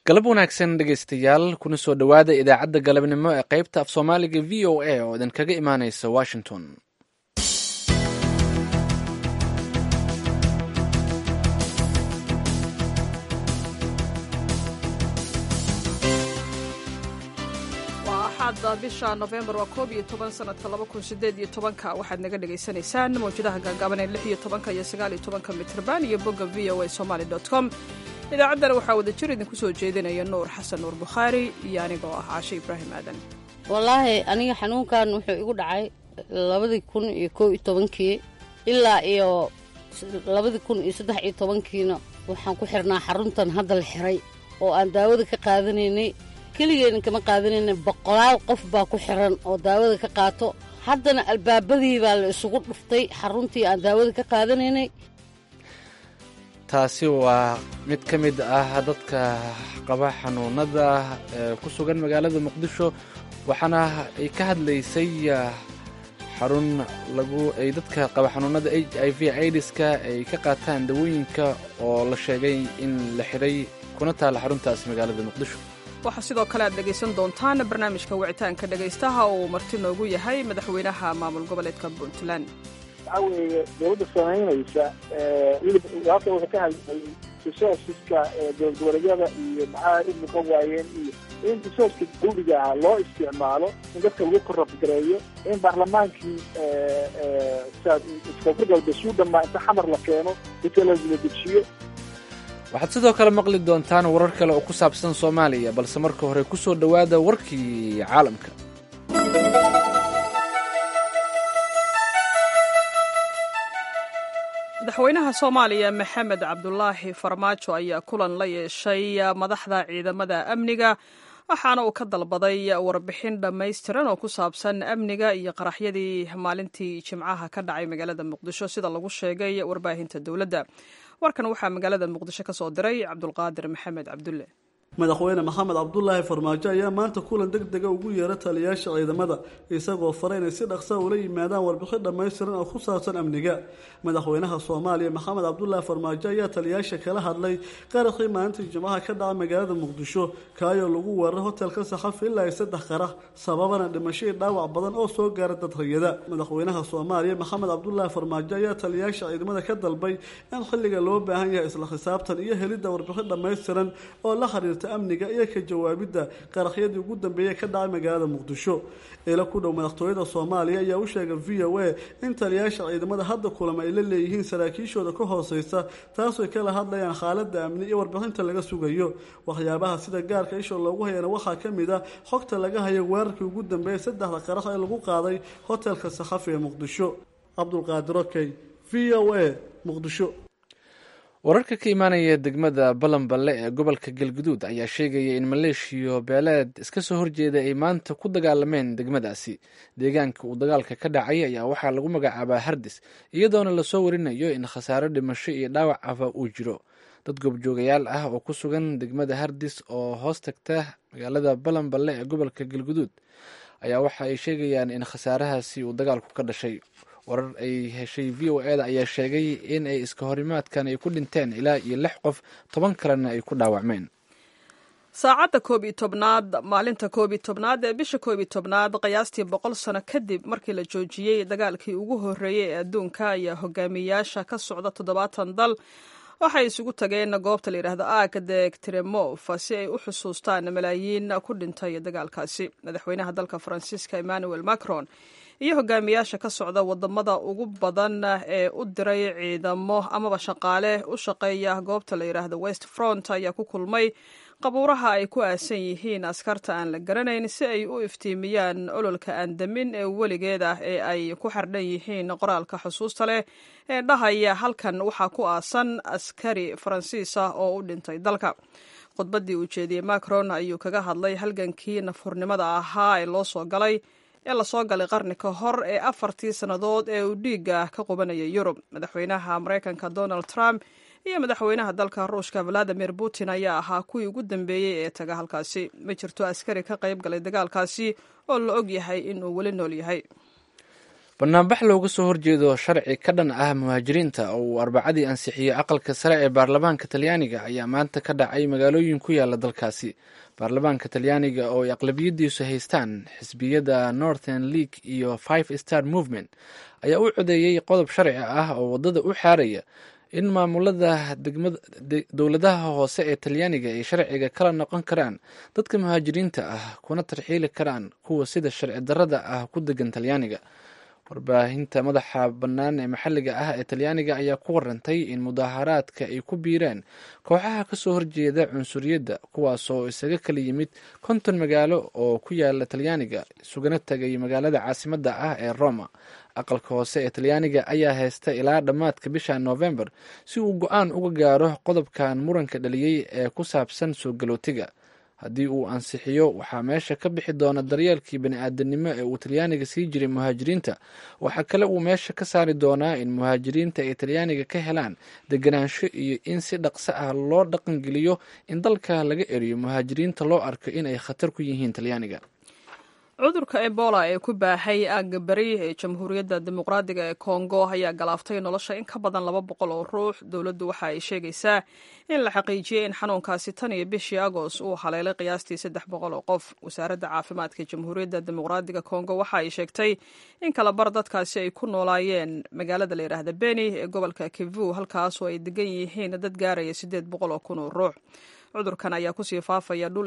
galab wanaagsan dhegaystayaal kuna soo dhowaada idaacadda galabnimo ee qaybta af soomaaliga v o a oo idinkaga imaanaysa washington axaada bisha nofembar waa koob iyo toban sanadka laba kun sideed iyo tobanka waxaad naga dhagaysanaysaan mawjadaha gaagaaban ee lix iyo tobanka iyo sagaal iyo tobanka mitrban iyo bogga v o a somaly dot com idaacaddana waxaa wada jir idinku soo jeedinaya nuur xasan nuur bukhaari iyo anigoo ah caashe ibraahim aadan wallaahi aniga xanuunkan wuxuu igu dhacay labadii kun iyo koo iyo tobankii ilaa iyo labadii kun iyo saddex iyo tobankiina waxaan ku xirnaa xaruntan hadda la xiray oo aan daawada ka qaadanaynay keligeenna kama qaadanayna boqolaal qof baa ku xiran oo daawada ka qaato haddana albaabadii baa la isugu dhuftay xaruntii aan daawada ka qaadanaynay taasi waa mid ka mid ah dadka qaba xanuunada ee ku sugan magaalada muqdisho waxaana ay ka hadlaysay xarun lagu ay dadka qaba xanuunada h i v aidiska ay ka qaataan dawooyinka oo la sheegay in la xidhay kuna taala xaruntaasi magaalada muqdisho waxaa sidoo kale aad dhegaysan doontaan barnaamijka wicitaanka dhegaystaha oo uu marti noogu yahay madaxweynaha maamul goboleedka puntland waxaa weeye dowladda samaynaysa hilib halka wuxuu ka hadlayay resourceska dowlad goboleedyada iyo maxaa u muuqan waayeen iyo in resourceka dawliga ahaa loo isticmaalo in dadka lagu korabgareeyo in baarlamaankii koonfur galbeed suu dhamaa inta xamar la keeno inta la dejiyo waxaad sidoo kale maqli doontaan warar kale oo ku saabsan soomaaliya balse marka hore ku soo dhowaada warkii caalamka madaxweynaha soomaaliya maxamed cabdulaahi farmaajo ayaa kulan la yeeshay madaxda ciidamada amniga waxaana uu ka dalbaday warbixin dhammaystiran oo ku saabsan amniga iyo qaraxyadii maalintii jimcaha ka dhacay magaalada muqdisho sida lagu sheegay warbaahinta dowladda warkan waxaa magaalada muqdisho ka soo diray cabdulqaadir maxamed cabdulle madaxweyne maxamed cabdulaahi farmaajo ayaa maanta kulan deg dega ugu yeera taliyaasha ciidamada isagoo fara inay si dhaqsa ula yimaadaan warbixin dhammaystiran oo ku saabsan amniga madaxweynaha soomaaliya maxamed cabdulaahi farmaajo ayaa taliyaasha kala hadlay qaraxii maalintii jimcaha ka dhaca magaalada muqdisho kaayoo lagu weeraray hotelka saxafi ilaa ay saddex qarax sababana dhimashadii dhaawac badan oo soo gaara dad rayada madaxweynaha soomaaliya maxamed cabdulaahi farmaajo ayaa taliyaasha ciidamada ka dalbay in xilliga loo baahan yahay isla xisaabtan iyo helidda warbixin dhammaystiran oo la xiriirta amniga iyo ka jawaabidda qaraxyadii ugu dambeeyey ka dhacay magaalada muqdisho ila ku dhow madaxtooyada soomaaliya ayaa u sheegay v o a in taliyaasha ciidamada hadda kulama ay la leeyihiin saraakiishooda ka hooseysa taasoo kala hadlayaan xaaladda amni iyo warbixinta laga sugayo waxyaabaha sida gaarka isha loogu hayana waxaa ka mid a xogta laga hayo weerarkii ugu dambeeyay saddexda qarax ee lagu qaaday hotelka sakhafi ee muqdisho cabdulqaadir okey v o a muqdisho wararka ka imaanaya degmada balanballe ee gobolka galguduud ayaa sheegaya in maleeshiyo beeleed iska soo horjeeda ay maanta ku dagaalameen degmadaasi deegaanka uu dagaalka ka dhacay ayaa waxaa lagu magacaabaa hardis iyadoona lasoo warinayo in khasaaro dhimasho iyo dhaawac afa uu jiro dad goobjoogayaal ah oo ku sugan degmada hardis oo hoos tagta magaalada balanballe ee gobolka galguduud ayaa waxa ay sheegayaan in khasaarahaasi uu dagaalku ka dhashay warar ay heshay v o eda ayaa sheegay in ay iska horimaadkan ay ku dhinteen ilaa iyo lix qof toban kalena ay ku dhaawacmeen saacadda koob iyo tobnaad maalinta koob iyo tobnaad ee bisha koob iyo tobnaad qiyaastii boqol sano kadib markii la joojiyey dagaalkii ugu horreeyey ee adduunka ayaa hogaamiyayaasha ka socda toddobaatan dal waxay isugu tageen goobta la yidhaahdo aagdeeg tremof si ay u xusuustaan malaayiin ku dhintay dagaalkaasi madaxweynaha dalka faransiiska emmanuel macron iyo hogaamiyaasha ka socda wadamada ugu badan ee u diray ciidamo amaba shaqaale u shaqeeya goobta la yidhaahdo west front ayaa ku kulmay qabuuraha ay ku aasan yihiin askarta aan la garanayn si ay u iftiimiyaan ololka aandamin ee weligeed ah ee ay ku xardhan yihiin qoraalka xusuusta leh ee dhahaya halkan waxaa ku aasan askari faransiis ah oo u dhintay dalka khudbaddii uu jeediyey macron ayuu kaga hadlay halgankii nafhurnimada ahaa ee loo soo galay ee lasoo galay qarni ka hor ee afartii sannadood ee uu dhiigga ka qubanayay yurub madaxweynaha maraykanka donald trump iyo madaxweynaha dalka ruushka valadimir putin ayaa ahaa kuwii ugu dambeeyey ee taga halkaasi ma jirto askari ka qayb galay dagaalkaasi oo la og yahay inuu weli nool yahay banaanbax looga soo horjeedo sharci ka dhan ah muhaajiriinta oo uu arbacadii ansixiyey aqalka sare ee baarlamaanka talyaaniga ayaa maanta ka dhacay magaalooyin ku yaala dalkaasi baarlamaanka talyaaniga oo ay aqlabiyadiisu haystaan xisbiyada northern league iyo five star movement ayaa u codeeyey qodob sharci ah oo waddada u xaaraya in maamulada dowladaha hoose ee talyaaniga ay sharciga kala noqon karaan dadka muhaajiriinta ah kuna tarxiili karaan kuwa sida sharci darrada ah ku degan talyaaniga warbaahinta madaxa bannaan ee maxalliga ah ee talyaaniga ayaa ku warantay in mudaaharaadka ay ku biireen kooxaha kasoo horjeeda cunsuriyadda kuwaasoo isaga kala yimid konton magaalo oo ku yaala talyaaniga isugana tagay magaalada caasimadda ah ee roma aqalka hoose ee talyaaniga ayaa haysta ilaa dhammaadka bisha novembar si uu go-aan uga gaaro qodobkan muranka dhaliyey ee ku saabsan soo galootiga haddii uu ansixiyo waxaa meesha ka bixi doona daryeelkii bani-aadanimo ee uu talyaaniga sii jiray muhaajiriinta waxaa kale uu meesha ka saari doonaa in muhaajiriinta ay talyaaniga ka helaan deganaansho iyo in si dhaqso ah loo dhaqangeliyo in dalka laga eriyo muhaajiriinta loo arko in ay khatar ku yihiin talyaaniga cudurka ebola ee ku baahay aagga beri ee jamhuuriyadda dimuqraadiga ee kongo ayaa galaaftay nolosha in ka badan laba boqol oo ruux dowladdu waxa ay sheegaysaa in la xaqiijiyey in xanuunkaasi tan iyo bishii agost uu haleelay qiyaastii saddex boqol oo qof wasaaradda caafimaadka jamhuuriyadda dimuqraadiga kongo waxa ay sheegtay in kala bar dadkaasi ay ku noolaayeen magaalada la yidhaahda beni ee gobolka kivu halkaasoo ay degan yihiin dad gaaraya siddeed boqol oo kun oo ruux cudurkan ayaa kusii faafaya dhul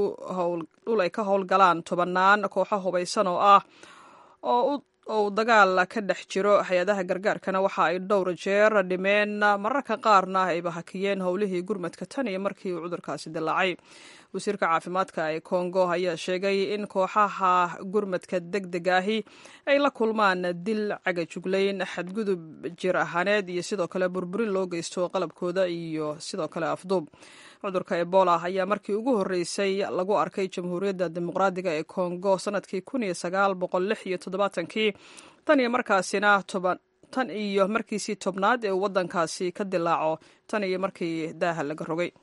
ay ka howlgalaan tobannaan kooxo hubaysan oo ah oo uu dagaal ka dhex jiro hay-adaha gargaarkana waxa ay dhowr jeer dhimeen mararka qaarna ayba hakiyeen howlihii gurmadka tan iyo markii uu cudurkaasi dilaacay wasiirka caafimaadka ee kongo ayaa sheegay in kooxaha gurmadka deg deg ahi ay la kulmaan dil cagajuglayn xadgudub jir ahaaneed iyo sidoo kale burburin loo geysto qalabkooda iyo sidoo kale afduub cudurka ebola ayaa markii ugu horreysay lagu arkay jamhuuriyadda dimuqraadiga ee kongo sanadkii kun iyo sagaal boqol lix iyo toddobaatankii tan iyo markaasina toban tan iyo markiisii tobnaad ee uu waddankaasi ka dilaaco tan iyo markii daaha laga rogay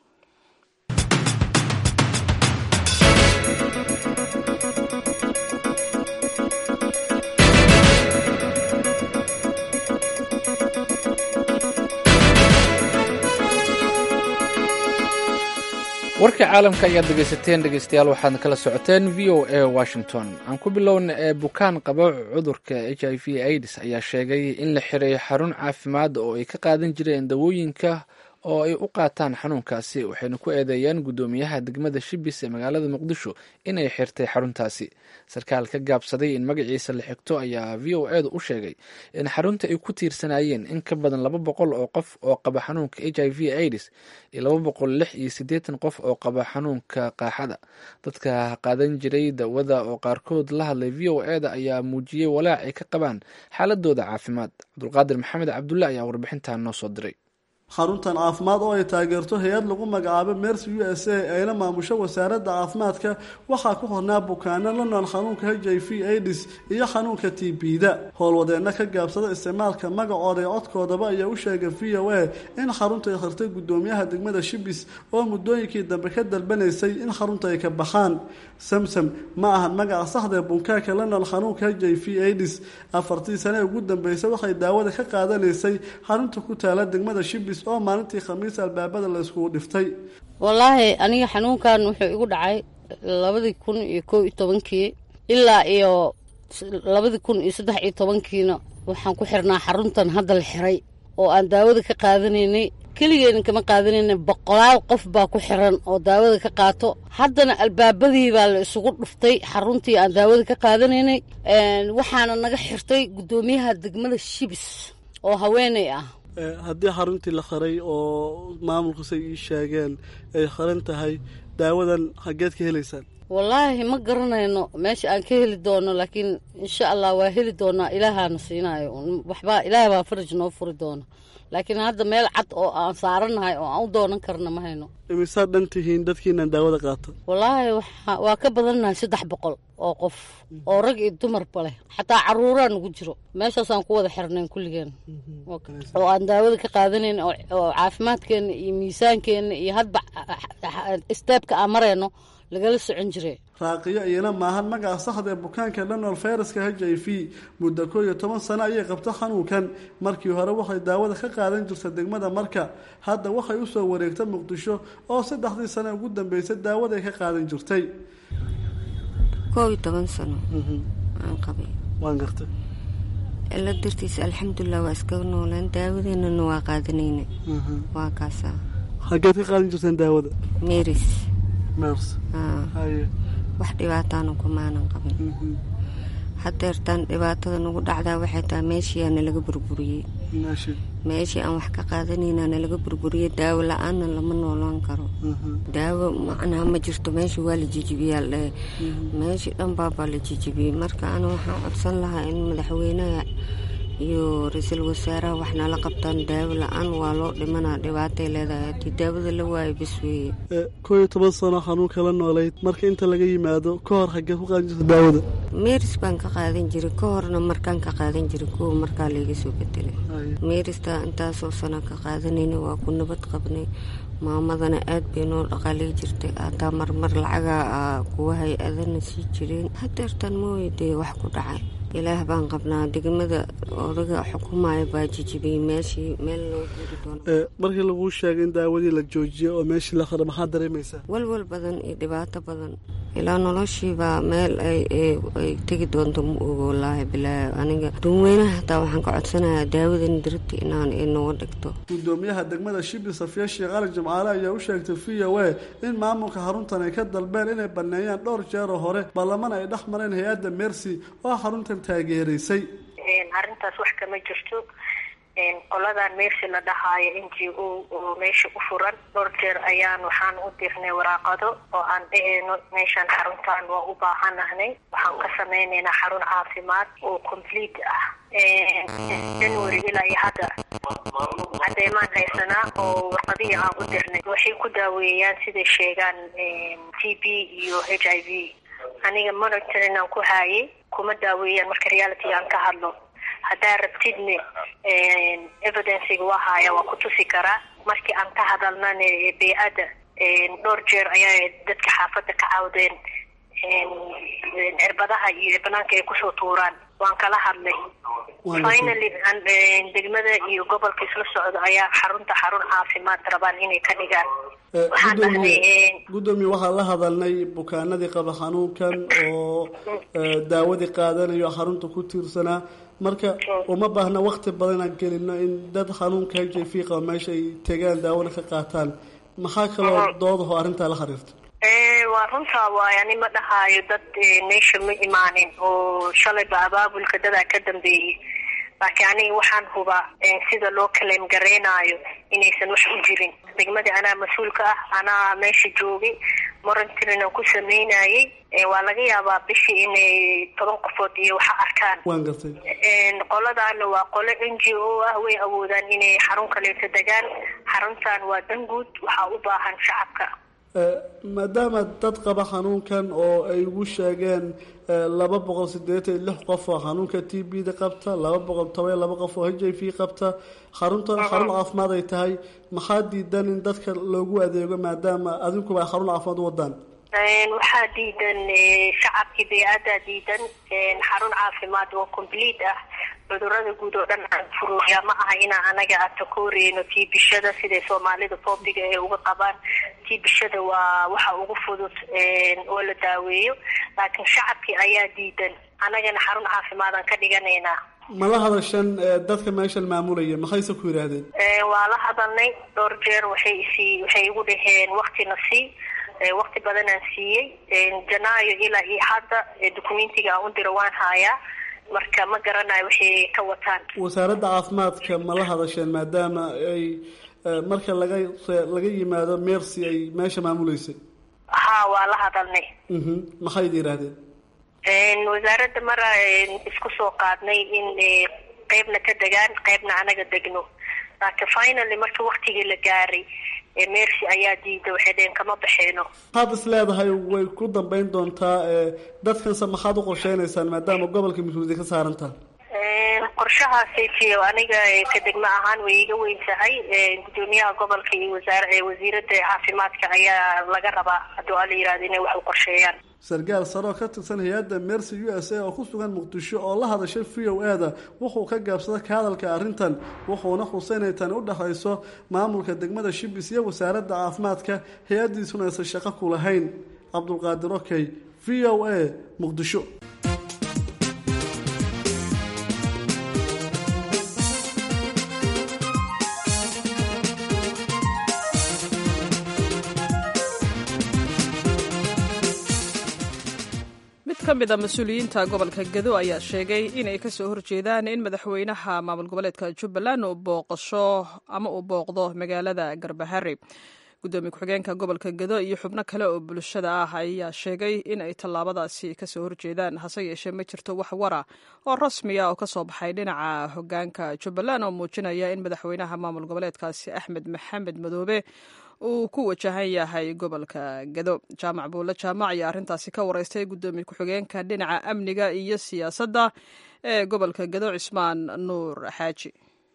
warka caalamka ayaad dhegeysateen dhegeystayaal waxaad kala socoteen v o a washington aan ku bilowna ee bukaan qaba cudurka h i v aids ayaa sheegay in la xiray xarun caafimaad oo ay ka qaadan jireen dawooyinka oo ay u qaataan xanuunkaasi waxayna ku eedeeyeen guddoomiyaha degmada shibis ee magaalada muqdisho inay xirtay xaruntaasi sarkaal ka gaabsaday in magaciisa la xigto ayaa v o edu u sheegay in xarunta ay ku tiirsanayeen in ka badan laba boqol oo qof oo qaba xanuunka h i v aids iyo laba boqol lix iyo siddeetan qof oo qaba xanuunka qaaxada dadka qaadan jiray dawada oo qaarkood la hadlay v o eda ayaa muujiyey walaac ay ka qabaan xaaladooda caafimaad cabdulqaadir maxamed cabdulle ayaa warbixintan noo soo diray xaruntan caafimaad oo ay taageerto hay-ad lagu magacaabo mercy u s a ayla maamusho wasaaradda caafimaadka waxaa ku hornaa bukaano la nool xanuunka h i v aids iyo xanuunka t b-da howlwadeenna ka gaabsada isticmaalka magacooda ee codkoodaba ayaa u sheegay v o a in xarunta ay khirtay guddoomiyaha degmada shibis oo muddooyinkii dambe ka dalbanaysay in xarunta ay ka baxaan samsam ma ahan magaca saxdaee bunkaaka la nool xanuunka h i v aids afartii sane ugu dambeysay waxay daawada ka qaadanaysay xarunta ku taala degmada shibis oo maalintii khamiis albaabada la iskugu dhiftay wallaahi aniga xanuunkan wuxuu igu dhacay labadii kun iyo kow iyo tobankii ilaa iyo labadii kun iyo saddex iyo tobankiina waxaan ku xirnaa xaruntan hadda la xiray oo aan daawada ka qaadanaynay keligeena kama qaadanayna boqolaal qof baa ku xiran oo daawada ka qaato haddana albaabadii baa la isugu dhuftay xaruntii aan daawada ka qaadanaynay waxaana naga xirtay guddoomiyaha degmada shibis oo haweeney ah haddii xaruntii la xiray oo maamulkasay ii sheegeen ay xiran tahay daawadan xaggeed ka helaysaan wallaahi ma garanayno meesha aan ka heli doono laakiin insha allah waa heli doonaa ilaahaana siinayo waxbaa ilaah baa faraj noo furi doona laakiin hadda meel cad oo aan saaranahay oo aan u doonan karna ma hayno imisaad dhan tihiin dadkiinan daawada qaato wallaahi waa ka badannahay saddex boqol oo qof oo rag iyo dumarba leh xataa caruuraa nagu jiro meeshaasaan ku wada xirnayn kulligeen oo aan daawada ka qaadanayn oo caafimaadkeenna iyo miisaankeenna iyo hadba steebka aan marayno lagala socon jiray raaqiyo iyana maahan magaca saxda ee bukaanka dhanol fayraska h i v muddo koo iyo toban sano ayay qabto xanuunkan markii hore waxay daawada ka qaadan jirta degmada marka hadda waxay usoo wareegta muqdisho oo saddexdii sano ugu dambeysay daawaday ka qaadan jirtay koob iyo toban sano aan qabay waan gartay ila dartiisa alxamdulilah waa iskaga noolaan daawadeenana waa qaadanayna waa kaasaa xageed ka qaadan jirteen daawada meris mers haye wax dhibaataana kumaanan qabin hadeertaan dhibaatada nagu dhacdaa waxay tahay meeshiiaa nalaga burburiyey meeshii meeshii aan wax ka qaadanayna nalaga burburiyey daawo la-aanna lama noolaan karo daawo macnaha ma jirto meesha waa la jijibiyaa ldhahe meeshii dhan baabaa la jijibiyey marka ana waxaan codsan lahaa in madaxweynaha iyo ra-iisul wasaaraha wax nala qabtaan daawo la-aan waa loo dhimanaa dhibaatay leedahay haddii daawada la waayo bas weeye koo iyo toban sano xanuunka la noolayd marka inta laga yimaado ka hor xageed ku qaadan jirta daawada meris baan ka qaadan jiray ka horna markaan ka qaadan jiray kuwa markaa layga soo bedelay meristaa intaasoo sano ka qaadanayna waa ku nabad qabnay maamadana aad bay noo dhaqaalay jirtay hataa marmar lacagaa kuwa hay-adana sii jireen hadeertan mooye dee wax ku dhacay ilaah baan qabnaa degmada odaga xukumaya baa jijibiyey meeshii meel loo guuri doono markii laguu sheegay in daawadii la joojiyay oo meeshii la qara maxaad dareemaysaa walwal badan iyo dhibaato badan ilaa noloshiibaa meel ay tegi doonto ma ogo wallaahi bilaahi aniga dunweynaha hataa waxaan ka codsanayaa daawadan diribta inaan inooga dhigto gudoomiyaha degmada shibi safiya sheekh ali jimcaale ayaa u sheegtay v o a in maamulka xaruntan ay ka dalbeen inay baneeyaan dhowr jeeroo hore baarlaman ay dhex mareen hay-adda mercy oo xaruntan taageeraysay arrintaas wax kama jirto qoladan meersi la dhahaayo n g o oo meesha u furan dhowr jeer ayaan waxaan u dirnay waraaqado oo aan dhaheyno meeshaan xaruntan waa u baahanahnay waxaan ka sameynaynaa xarun caafimaad oo complete ah january ilaa iyo hadda cadeemaan haysanaa oo warqadihii aan u dirnay waxay ku daaweeyaan siday sheegaan t b iyo h i v aniga monitorin aan ku haayay kuma daaweeyaan marka reality aan ka hadlo haddaa rabtidne evidenciga waa haaya waa ku tusi karaa markii aan ka hadalnana bey-adda dhowr jeer ayaa dadka xaafadda ka cawdeen cirbadaha iyo banaanka ay kusoo tuuraan waan kala hadlay finally degmada iyo gobolka isla socdo ayaa xarunta xarun caafimaad rabaan inay ka dhigaan waxaan dhahnay gudoomiye waxaan la hadalnay bukaanadii qaba xanuunkan oo daawadii qaadanayo xarunta ku tiirsanaa marka uma baahna wakti badan aan gelino in dad xanuunka h i v qaba meesha ay tegaan daawada ka qaataan maxaa kaloo doodaho arrintaa la xiriirta waa runtaa waay ani ma dhahaayo dad meesha ma imaanin oo shalayba abaabulka dadaa ka dambeeyey laakiin aniga waxaan hubaa sida loo kaleem gareynayo inaysan wax u jirin degmadii anaa mas-uulka ah anaa meesha joogay morantirin aan ku sameynayay waa laga yaabaa bishii inay toban qofood iyo waxa arkaan waan gartay qoladaana waa qolo n g o ah way awoodaan inay xarun kaleeto degaan xaruntan waa danguud waxaa u baahan shacabka maadaama dad qaba xanuunkan oo ay ugu sheegeen laba boqol sideetan iyo lix qof oo xanuunka t b da qabta laba boqol toban iyo laba qof oo h i v qabta xaruntan xarun caafimaad ay tahay maxaa diidan in dadka loogu adeego maadaama adinkuba ay xarun caafimaad u wadaan waxaa diidan shacabkii bey-adaa diidan xarun caafimaad oo complete ah cudurada guud oo dhan aan furuuya ma aha inaa anaga aan takooreyno tii bishada siday soomaalida foobiga ee uga qabaan tii bishada waa waxa ugu fudud oo la daaweeyo laakiin shacabkii ayaa diidan anagana xarun caafimaadaan ka dhiganaynaa mala hadashan dadka meeshan maamulaya maxayse ku yidhaahdeen waa la hadalnay dhowr jeer waxay isii waxay igu dhaheen waktina sii wakti badanaan siiyey janaayo ilaa iyo hadda documentiga aan u diro waan haayaa marka ma garanayo waxay ka wataan wasaaradda caafimaadka ma la hadasheen maadaama ay marka laga laga yimaado mercy ay meesha maamuleysay ha waa la hadalnay maxay idi yidhaahdeen wasaaradda mara isku soo qaadnay in qeybna ka degaan qeybna anaga degno laakiin finally marka waktigii la gaaray mercy ayaa diida waxay dheheen kama baxeeno maxaad is leedahay way ku dambeyn doontaa dadkanse maxaad u qorsheynaysaan maadaama gobolka mas-uuliyadda ka saarantaha qorshahaasaytiyo aniga ka degmo ahaan way iga weyn tahay gudoomiyaha gobolka iyo wasaar wasiirada caafimaadka ayaa laga rabaa hadduu ala yihahdo inay wax u qorsheeyaan sarkaal sare oo ka tirsan hay-adda mercy u s a oo ku sugan muqdisho oo la hadashay v o e da wuxuu ka gaabsaday ka hadalka arrintan wuxuuna xusay inay tani u dhexayso maamulka degmada shibis iyo wasaaradda caafimaadka hay-addiisuna aysan shaqo ku lahayn cabdulqaadir okey v o a muqdisho ka mid a mas-uuliyiinta gobolka gedo ayaa sheegay inay kasoo horjeedaan in madaxweynaha maamul goboleedka jubbaland uu booqasho ama uu booqdo magaalada garbahari gudoomiye ku-xigeenka gobolka gedo iyo xubno kale oo bulshada ah ayaa sheegay in ay tallaabadaasi kasoo horjeedaan hase yeeshee ma jirto wax wara oo rasmiya oo kasoo baxay dhinaca hogaanka jubbaland oo muujinaya in madaxweynaha maamul goboleedkaasi axmed maxamed madoobe uu ku wajahan yahay gobolka gedo jaamac buulle jaamac ayaa arrintaasi ka wareystay gudoomiye ku-xigeenka dhinaca amniga iyo siyaasadda ee gobolka gedo cismaan nuur xaaji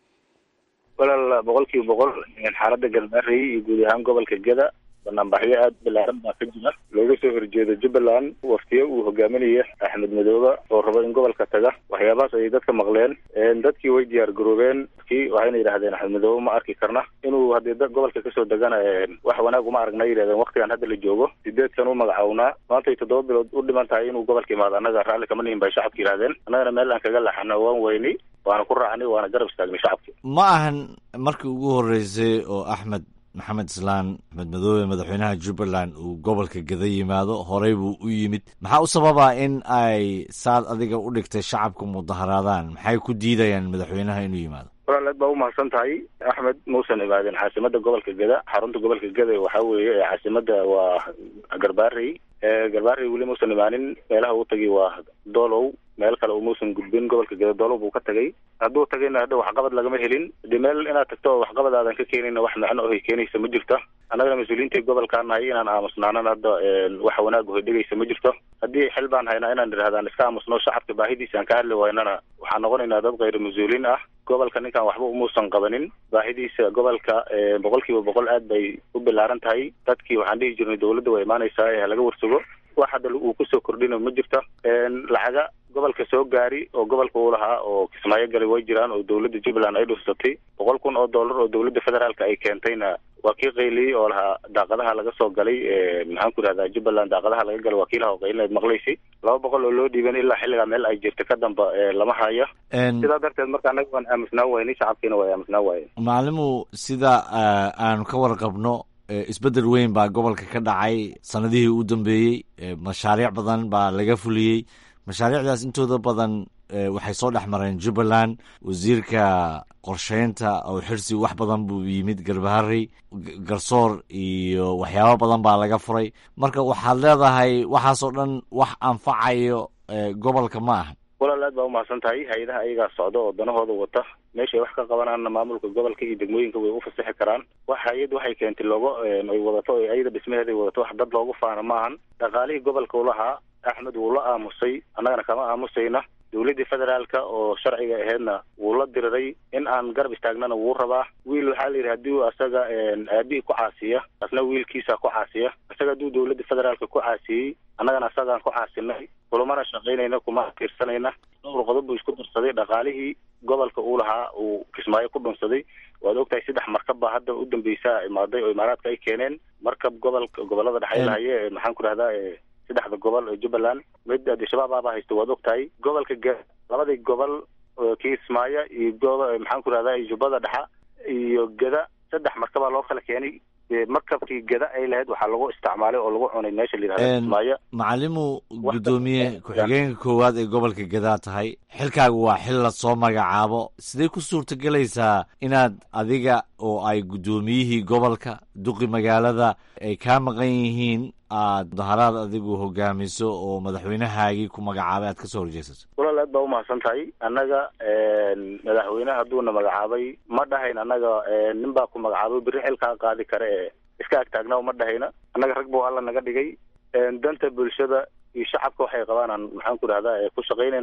walaal boqol kiiba boqol xaalada galmaarey iyo guud ahaan gobolka geda banaanbaxyo aada balaaran baa ka jira looga soo horjeedo jubbaland waftiyo uu hogaaminaya axmed madoobe oo rabo in gobolka taga waxyaabahaas ayay dadka maqleen dadkii way diyaar garoobeen dadkii waxayna yidhahdeen axmed madoobe ma arki karna inuu haddii gobolka kasoo degana wax wanaag uma aragna yidhahdeen waktigan hadda la joogo sideed san u magacawnaa maantay toddoba bilood u dhiman tahay inuu gobolka imaado annaga raalli kama nihin bay shacabka yidhahdeen annagana meel aan kaga laxana waan weynay waana ku raacnay waana garab istaagnay shacabki ma ahan markii ugu horreysay oo axmed maxamed islaan axmed madoobe madaxweynaha jubbaland uu gobolka geda yimaado horey buu u yimid maxaa u sababaa in ay saad adiga u dhigtay shacabka mudaharaadaan maxay ku diidayaan madaxweynaha inuu yimaado walaal aad baa umahadsan tahay axmed muusan imaadeen caasimada gobolka geda xarunta gobolka geda waxa weeye caasimada waa garbaarey garbaarey weli muusan imaanin meelaha uu tagay waa doolow meel kale umuusan gudbin gobolka geda doolow buu ka tagay hadduu tagayna hadda waxqabad lagama helin de meel inaad tagto oo waxqabad aadan ka keenayna wax macno ohay keenaysa ma jirto annagana mas-uuliyiinta gobolkaa nahay inaan aamusnaanan hadda wax wanaag ohay dhegaysa ma jirto haddii xil baan haynaa inaan idhahdaan iska aamusno shacabka baahidiisa aan ka hadli waynana waxaan noqonaynaa dad khayr mas-uuliin ah gobolka ninkan waxba umuusan qabanin baahidiisa gobolka boqol kiiba boqol aad bay u bilaaran tahay dadkii waxaan dhihi jirnay dawladda waa imaanaysaa ee laga warsugo wax hadda uu kusoo kordhina ma jirto lacaga gobolka soo gaari oo gobolka uu lahaa oo kismaayo galay way jiraan oo dawladda jubbaland ay dhursatay boqol kun oo dollar oo dawladda federaalka ay keentayna waa kii qayliyey oo lahaa daaqadaha laga soo galay maxaan ku idhahdaa jubbaland daaqadaha laga galay waa kii laha oo qaylineed maqlaysay laba boqol oo loo dhiiban ilaa xilligaa meel ay jirta ka damba lama haya sidaa darteed marka annaga waan aamusnaa waynay shacabkiina waa aamusnaa waayen macalimu sida aanu ka warqabno isbeddel weyn baa gobolka ka dhacay sanadihii u dambeeyey mashaariic badan baa laga fuliyey mashaariicdaas intooda badan waxay soo dhex mareen jubbaland wasiirka qorsheynta oo xirsi wax badan buu yimid garbaharey garsoor iyo waxyaabo badan baa laga furay marka waxaad leedahay waxaasoo dhan wax anfacayo gobolka ma aha walaal aad baa umahadsan tahay hay-adaha ayagaa socda oo danahooda wata meeshay wax ka qabanaanna maamulka gobolka iyo degmooyinka way u fasaxi karaan wax hay-ad waxay keentay looga ay wadato o ayada dhismaheeda ay wadato wax dad loogu faana maahan dhaqaalihii gobolka u lahaa axmed wuu la aamusay annagana kama aamusayna dawladdii federaalka oo sharciga aheedna wuu la diriray in aan garab istaagnana wuu rabaa wiil waxaa la yidhi haddii asaga aabihii ku caasiya asna wiilkiisa ku caasiya isaga hadduu dawladda federaalka ku caasiyey annagana asagaan ku caasinay kulumana shaqaynayna kuma tiirsanayna dhowr qodob buu isku darsaday dhaqaalihii gobolka uu lahaa uu kismaayo ku dhunsaday waad ogtahay saddex markab baa hadda u dambeysa imaaday oo imaaraadka ay keeneen markab gobolka gobolada dhexe lahaye maxaan ku dhahdaa saddexda gobol ee jubbaland mid al-shabaab aabaa haysta waad ogtahay gobolka ge labadii gobol kismaayo iyo go maxaan ku dhahdaa jubbada dhexa iyo geda saddex markabaa loo kala keenay markabkii geda ay lahayd waxaa lagu isticmaalay oo lagu cunay meesha la yihahdo kismaayo macalimu guddoomiye ku-xigeenka koowaad ee gobolka gedaa tahay xilkaagu waa xil la soo magacaabo sidee ku suurtagelaysaa inaad adiga oo ay guddoomiyihii gobolka duqi magaalada ay kaa maqan yihiin aad mudaharaad adigu hogaamiso oo madaxweynahaagii ku magacaabay aad ka soo horjeesato walaal aad baa umahadsan tahay annaga madaxweyneha hadduuna magacaabay ma dhahayn annaga nin baa ku magacaabay beri xilkaa qaadi kare ee iska agtaagna ma dhahayna annaga rag buu alla naga dhigay danta bulshada iyo shacabka waxay qabaan aan maxaan ku dhahdaa ku shaqaynaynaa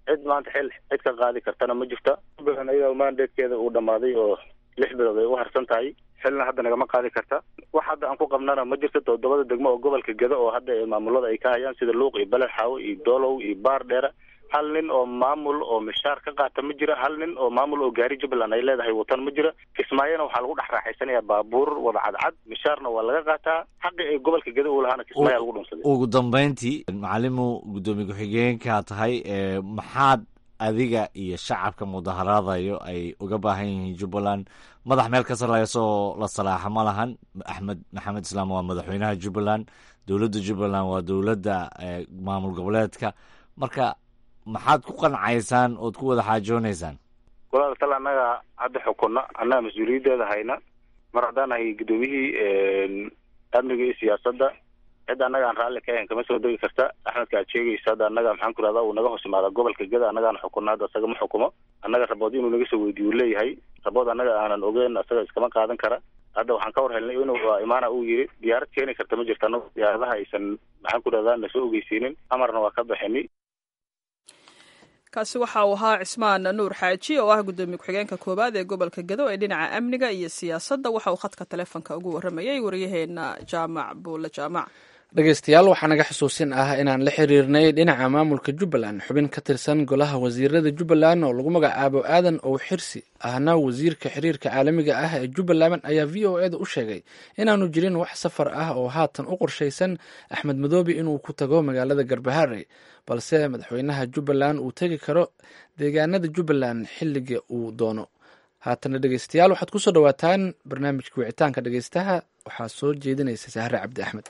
cid maanta xil cid ka qaadi kartana ma jirta jubbaland ayadaa mandatekeeda uu dhamaaday oo lix bilood ay u harsan tahay xilna hadda nagama qaadi karta wax hadda aan ku qabnana ma jirto toddobada degmo oo gobolka geda oo hadda maamulada ay ka hayaan sida luuq iyo beled xaawo iyo doolow iyo baar dheere hal nin oo maamul oo mishaar ka qaata ma jira hal nin oo maamul oo gaari jubbaland ay leedahay watan ma jira kismaayona waxaa lagu dhex raaxaysanayaa baabuur wada cadcad mishaarna waa laga qaataa xaqi ay gobolka geda u lahaana kismaayaa lagu dhunsaday ugu dambeyntii macalimu guddoomiye ku-xigeenka tahay maxaad adiga iyo shacabka mudaharaadayo ay uga baahan yihiin jubbaland madax meel ka sarreysoo la salaaxa ma lahan axmed maxamed islaam waa madaxweynaha jubbaland dowladda jubbaland waa dowladda maamul goboleedka marka maxaad ku qancaysaan ood ku wada xaajoonaysaan walaal tal annaga hadda xukunna annaga mas-uuliyaddeeda hayna mar haddaan nahay guddoomiyihii amniga iyo siyaasadda cid annaga aan raalli ka ahayn kama soo degi karta axmedka aad sheegaysa hadda annaga maxaan ku rahdaa uu naga hoos imaada gobolka geda annagaan xukunna hadda asaga ma xukumo annaga rabood inuu naga soo weydiiyo uu leeyahay rabood annaga aanan ogeyn asaga iskama qaadan kara hadda waxaan ka war helnay inuu imaana uu yiri diyaarad keeni karta ma jirto annaga diyaaradaha aysan maxaan ku rahdaa nasoo ogeysiinin amarna waa ka baxini kaasi waxa uu ahaa cismaan nuur xaaji oo ah guddoomiye ku-xigeenka koowaad ee gobolka gedo ee dhinaca amniga iyo siyaasadda waxa uu khadka taleefonka ugu warramayay waryaheena jaamac buulle jaamac dhegeystayaal waxaa naga xusuusin ah inaan la xiriirnay dhinaca maamulka jubbaland xubin ka tirsan golaha wasiirada jubbaland oo lagu magacaabo aadan ow xirsi ahna wasiirka xiriirka caalamiga ah ee jubbaland ayaa v o eda u sheegay inaanu jirin wax safar ah oo haatan u qorshaysan axmed madoobe inuu ku tago magaalada garbaharey balse madaxweynaha jubbaland uu tegi karo deegaanada jubbaland xilliga uu doono haatana dhegeystayaal waxaad kusoo dhawaataan barnaamijka wicitaanka dhegeystaha waxaa soo jeedinaysa sahre cabdi axmed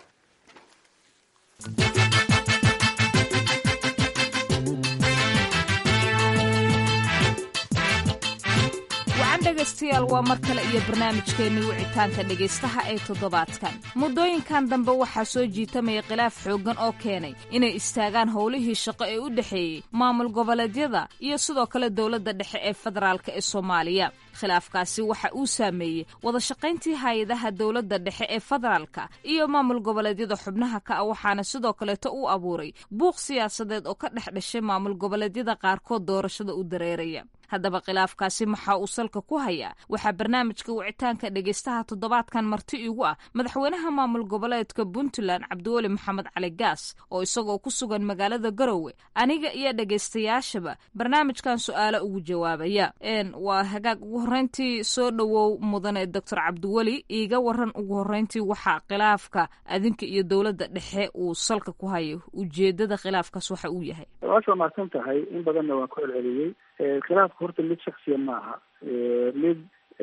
wacan dhegaystayaal waa mar kale iyo barnaamijkeennii wicitaanka dhegaystaha ee toddobaadkan muddooyinkan dambe waxaa soo jiitamaya khilaaf xooggan oo keenay inay istaagaan howlihii shaqo ee u dhexeeyey maamul goboleedyada iyo sidoo kale dowladda dhexe ee federaalka ee soomaaliya khilaafkaasi waxa uu saameeyey wada shaqayntii hay-adaha dowladda dhexe ee federaalka iyo maamul goboleedyada xubnaha ka ah waxaana sidoo kaleeto uu abuuray buuq siyaasadeed oo ka dhex dhashay maamul goboleedyada qaarkood doorashada u dareeraya haddaba khilaafkaasi maxaa uu salka ku hayaa waxaa barnaamijka wicitaanka dhegaystaha toddobaadkan marti igu ah madaxweynaha maamul goboleedka puntland cabdiweli maxamed cali gaas oo isagoo ku sugan magaalada garowe aniga iyo dhegaystayaashaba barnaamijkan su-aalo ugu jawaabaya waa hagaag ugu horreyntii soo dhowow mudane doctor cabdiweli iiga waran ugu horreyntii waxaa khilaafka adinka iyo dowladda dhexe uu salka ku hayo ujeedada khilaafkaas waxa uu yahay waasha mahadsan tahay in badanna waan ku celceliyey khilaafka horta mid shaksiya ma aha mid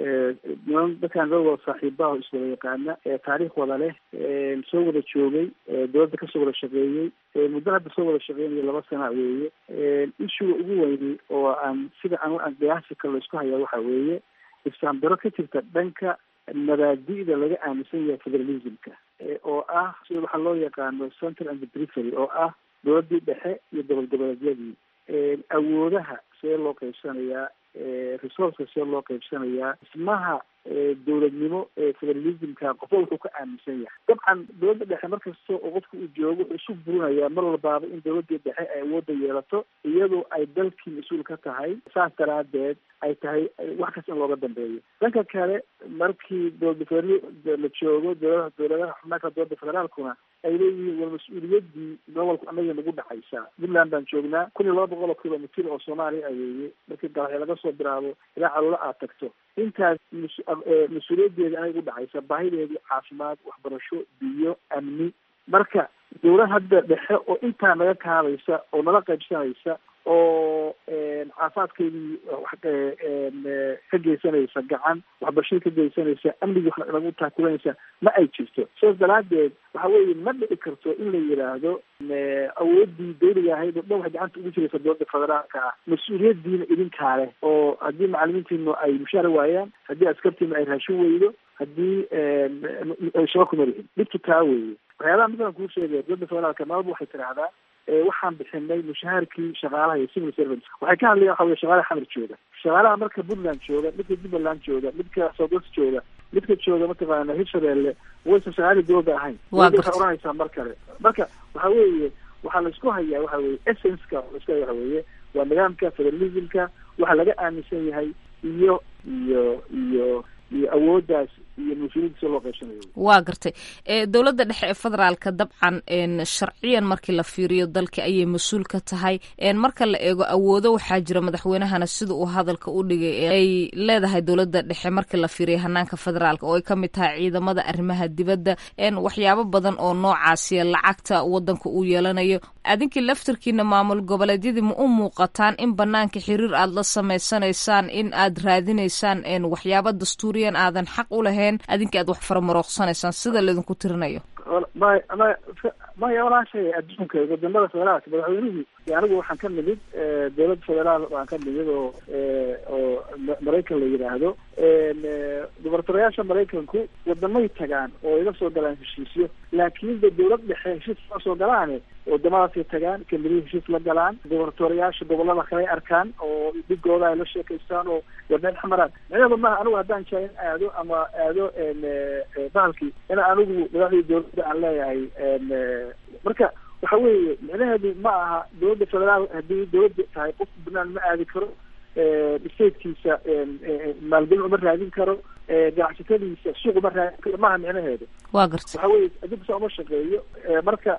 niman dadkaan loo wada saaxiibaha o iswada yaqaana taariikh wada leh soo wada joogay dowladda kasoo wada shaqeeyey muddo hadda soo wada shaqeynayo laba sana weeye ishuga ugu weyni oo aan sida aan qiyaasi kale la isku hayaa waxa weeye ifsaambaro ka jirta dhanka mabaadi'da laga aaminsan yahay federalismka oo ah sida waxaa loo yaqaano central and perifery oo ah dowladdii dhexe iyo gobol goboleedyadii awoodaha see loo qaybsanayaa resourceka see loo qaybsanayaa dhismaha dowladnimo ee federalismka qofba wuxuu ka aaminsan yahay dabcan dowladda dhexe markasta oo qofka uu joogo wuxuu isu burinayaa mar walbaaba in dowladii dhexe ay awoodda yeelato iyadoo ay dalkii mas-uul ka tahay saas daraadeed ay tahay wax kasta in looga dambeeyo dhanka kale markii dowlada federal la joogo dowladaha dowladaha xubnaaka dowladda federaalkuna ay leeyihiin war mas-uuliyaddii gobolku anaga nagu dhexaysaa puntland baan joognaa kun iyo laba boqol oo kilomitr oo soomaaliya ayeeye markii galaxyo laga soo bilaabo ilaa caloola aad tagto intaas mas-uuliyaddeeda anaga u dhexaysa baahideedii caafimaad waxbarasho biyo amni marka dowlad hadda dhexe oo intaa naga kaadaysa oo nala qaybsanaysa oo caafimaadkeedii ka geysanaysa gacan waxbarashadii ka geysanaysa amnigii wax nagu taakulanaysa ma ay jirto sidaas daraadeed waxa weeye ma dhici karto in la yidhaahdo awoodii dawliga ahayd oo dhan waxay gacanta ugu jiraysa dowladda federaalka ah mas-uuliyadiina idinkaa leh oo haddii macalimiintiinu ay mushaara waayaan haddii askartiinu ay raashin weydo haddii shaba kuma lihin dhibtu taa weeye waxyaabaha midaan kuu sheegaya dowladda federaalka nabadba waxay tidhaahdaa waxaan bixinay mushaharkii shaqaalaha iyo civil servants waxay ka hadlayan waxa wey shaqaalaha xamar jooga shaqaalaha marka puntland jooga midka jubbaland jooga midka southwest jooga midka jooga mataqaana hirshabeelle waysan shaqaalihii dowladda ahayn waxay oranaysaa mar kale marka waxa weeye waxaa la isku hayaa waxa weye essenceka laisku haya waxa weeye waa nidaamka federalismka waxa laga aaminsan yahay iyo iyo iyo iyo awooddaas iyo mas-uuliyadda si loo qaybsanayo waa gartay dowladda dhexe ee federaalka dabcan sharciyan markii la fiiriyo dalka ayay mas-uul ka tahay marka la eego awoodo waxaa jira madaxweynahana sida uu hadalka u dhigay ay leedahay dowladda dhexe markii la fiiriyo hanaanka federaalka oo ay ka mid tahay ciidamada arrimaha dibadda waxyaabo badan oo noocaasiya lacagta wadanka uu yeelanayo adinkii laftarkiina maamul goboleedyadii ma u muuqataan in banaanka xiriir aad la samaysanaysaan in aad raadinaysaan waxyaabo dastuuriyan aadan xaq u lahayn adinka aad wax faramarooqsanaysaan sida laydinku tirinayo may may maya walaashay adduunka wadamada federaalka madaxweynuhu anigu waxaan ka nimid dowladda federaal baan ka nimid oo oo maraykan la yidhaahdo gubernatoriyaasha maraykanku wadamay tagaan oo iga soo galaan heshiisyo laakiin de dowlad dhexe heshiis ma soo galaane wadamadaasay tagaan kamidihii heshiis la galaan gubernatoriyaasha gobolada kale arkaan oo dhigooda ay la sheekaystaan oo wadeen xamaraan micnaheedu maaha anigu haddaan jaa in aado ama aado bahalkii in anigu madaxdii dowladda aan leeyahay marka waxa weeye micnaheedu ma aha dowladda federaal haddii dowladda tahay qof banaan ma aadi karo statekiisa maalgelin uma raadin karo ganacsatadiisa suuq uma raadin karo maaha micnaheedu waa garta waxa weye adduunka saa uma shaqeeyo marka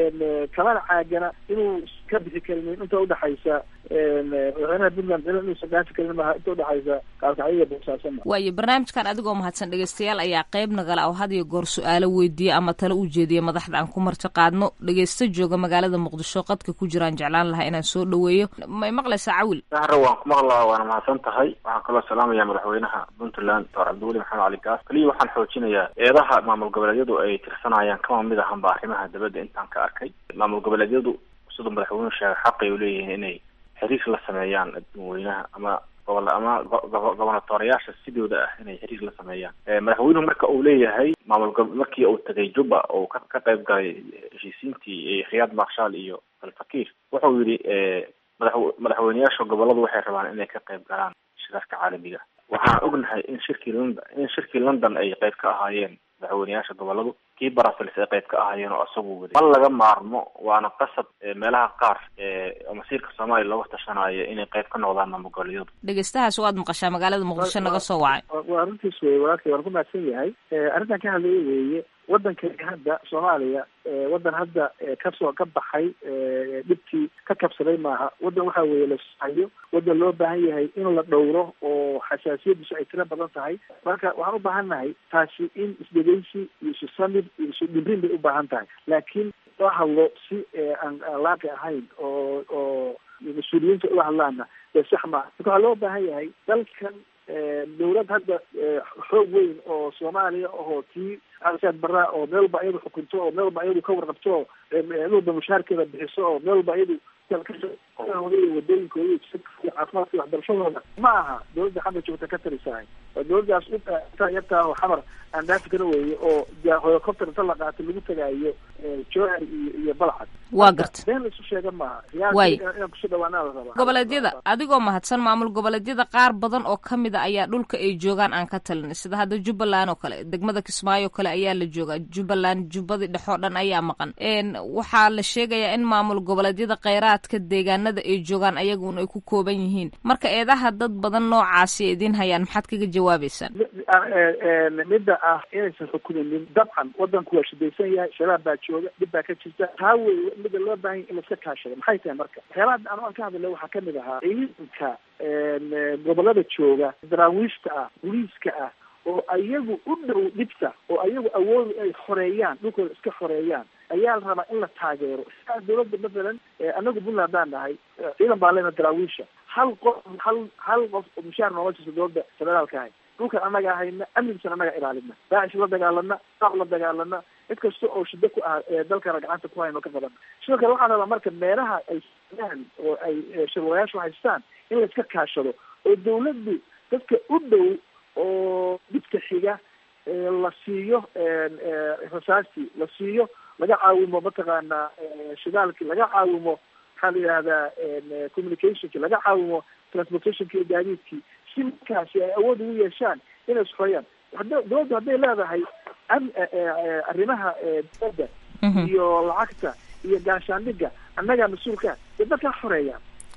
kamana caagana inuu ka bixi karin inta udhaxaysa madaxweynaha puntland inuusan dhaafi karin maaha inta udhaxaysa kaalkacyo boosaasan waayo barnaamijkan adigoo mahadsan dhegeystayaal ayaa qayb nagala oo had iyo goor su-aalo weydiiya ama talo u jeediya madaxda aan ku marti qaadno dhegeysta jooga magaalada muqdisho qadka ku jiraan jeclaan lahaa inaan soo dhaweeyo may maqlaysaa cawil sahre waan ku maqlaa waana mahadsan tahay waxaan kaloo salaamaya madaxweynaha puntland doctor cabdiweli maxamed cali gaas kaliya waxaan xoojinayaa eedaha maamul goboleedyadu ay tirsanayaan kama mid ahanba arrimaha dabadda intaan ka arkay maamul goboleedyadu siduu madaxweynuhu sheegay xaqay u leeyihiin inay xiriir la sameeyaan dadweynaha ama gobol ama gobonatooriyaasha sidooda ah inay xiriir la sameeyaan madaxweynuhu marka uu leeyahay maamul markii uu tagay juba oo ka ka qayb galay heshiisiintii khiyaad marshaal iyo alfakiir wuxuu yidhi madax madaxweyneyaasha goboladu waxay rabaan inay ka qayb galaan shirarka caalamiga waxaan ognahay in shirkii london in shirkii london ay qayb ka ahaayeen madaxweyneyaasha goboladu kii brussels ay qayb ka ahaayeen oo isagu waday ma laga maarmo waana qasab meelaha qaar oo masiirka soomaaliya looga tashanayo inay qayb ka noqdaan maamul goboleedyadu dhegeystahaas waad maqashaa magaalada muqdisho naga soo wacay waa arrintiis weye walaalkay waan ku mahadsan yahay arrintan ka hadlaya weeye waddankani hadda soomaaliya waddan hadda kasoo ka baxay dhibkii ka kabsaday maaha waddan waxa weeye lahayo waddan loo baahan yahay in la dhowro oo xasaasiyadiisu ay tiro badan tahay marka waxaan u baahan nahay taasi in isdhegeysi iyo isu samir iyo isu dhibrin bay u baahan tahay laakiin loo hadlo si aan aan laaqi ahayn oo oo mas-uuliyiinta ula hadlaana dee sax maaha marka waxaa loo baahan yahay dalkan dawlad hadda xoog weyn oo soomaaliya ahoo tii alsaad baraa oo meel walba iyadu xukunto oo meel walba iyadu ka warqabto oo meel walba mushaarkeeda bixiso oo meel walba iyadu wadooyinkooda caafimaadka waxbarashadooda ma aha dawladda xamar joogta ka tarisahay waa dawladdaas intaa yartaa oo xamar aan dhaafi kara weeye oo helicopter inta la qaatay lagu tagaayo jowhar iyo iyo balcad waa garta been laisu sheega maaha Waay. inaan kusoo dhawaanaa la rabaa goboleedyada adigoo mahadsan maamul goboleedyada qaar badan oo ka mid a ayaa dhulka ay joogaan aan ka talin sida hadda jubbaland oo kale degmada kismaayo oo kale ayaa la joogaa jubbaland jubbadii dhexoo dhan ayaa maqan n waxaa la sheegayaa in maamul goboleedyada kheyraadka deegaanada ay joogaan ayagun ay ku kooban yihiin marka eedaha dad badan noocaasi ay idiin hayaan maxaad kaga jawaabeysaan midda ah inaysan xukumaynin dabcan wadanku waa shidaysan yahay shabaab baa jooga dhib baa ka jirta taa wey midda loo baahan yahay in laiska kaashado maxay tahay marka waxyaabaha anu aan ka hadlay waxaa kamid ahaa ciidanka gobolada jooga daraawiishta ah booliiska ah oo ayagu u dhow dhibta oo ayagu awoodu ay xoreeyaan dhulkooda iska xoreeyaan ayaa la rabaa in la taageero sidaa dawladda mathalan anagu puntland haddaan nahay ciidan baan lena daraawiisha hal qof hal hal qof oo mushaar nooga jirta dawladda federaalka ahay dhulkan annaga ahayna amnigiisana annaga ilaalina daacish la dagaalana qaab la dagaalana cid kasta oo shida ku ah ee dalkana gacanta ku hayno ka badan sidoo kale waxaan rabaa marka meelaha ay sameeyaan oo ay shirwayaashu haystaan in la iska kaashado oo dawladdu dadka u dhow oo dhibka xiga la siiyo rasaastii la siiyo laga caawimo mataqaanaa shidaalkii laga caawimo maxaa la yidhahdaa communicationki laga caawimo transportationki iyo gaadiidkii si markaasi ay awood ugu yeeshaan inay isxoyaan hada dawladdu hadday leedahay am- arrimaha dibadda iyo lacagta iyo gaashaandhiga annagaa mas-uulka dee dalkaa xoreeyaan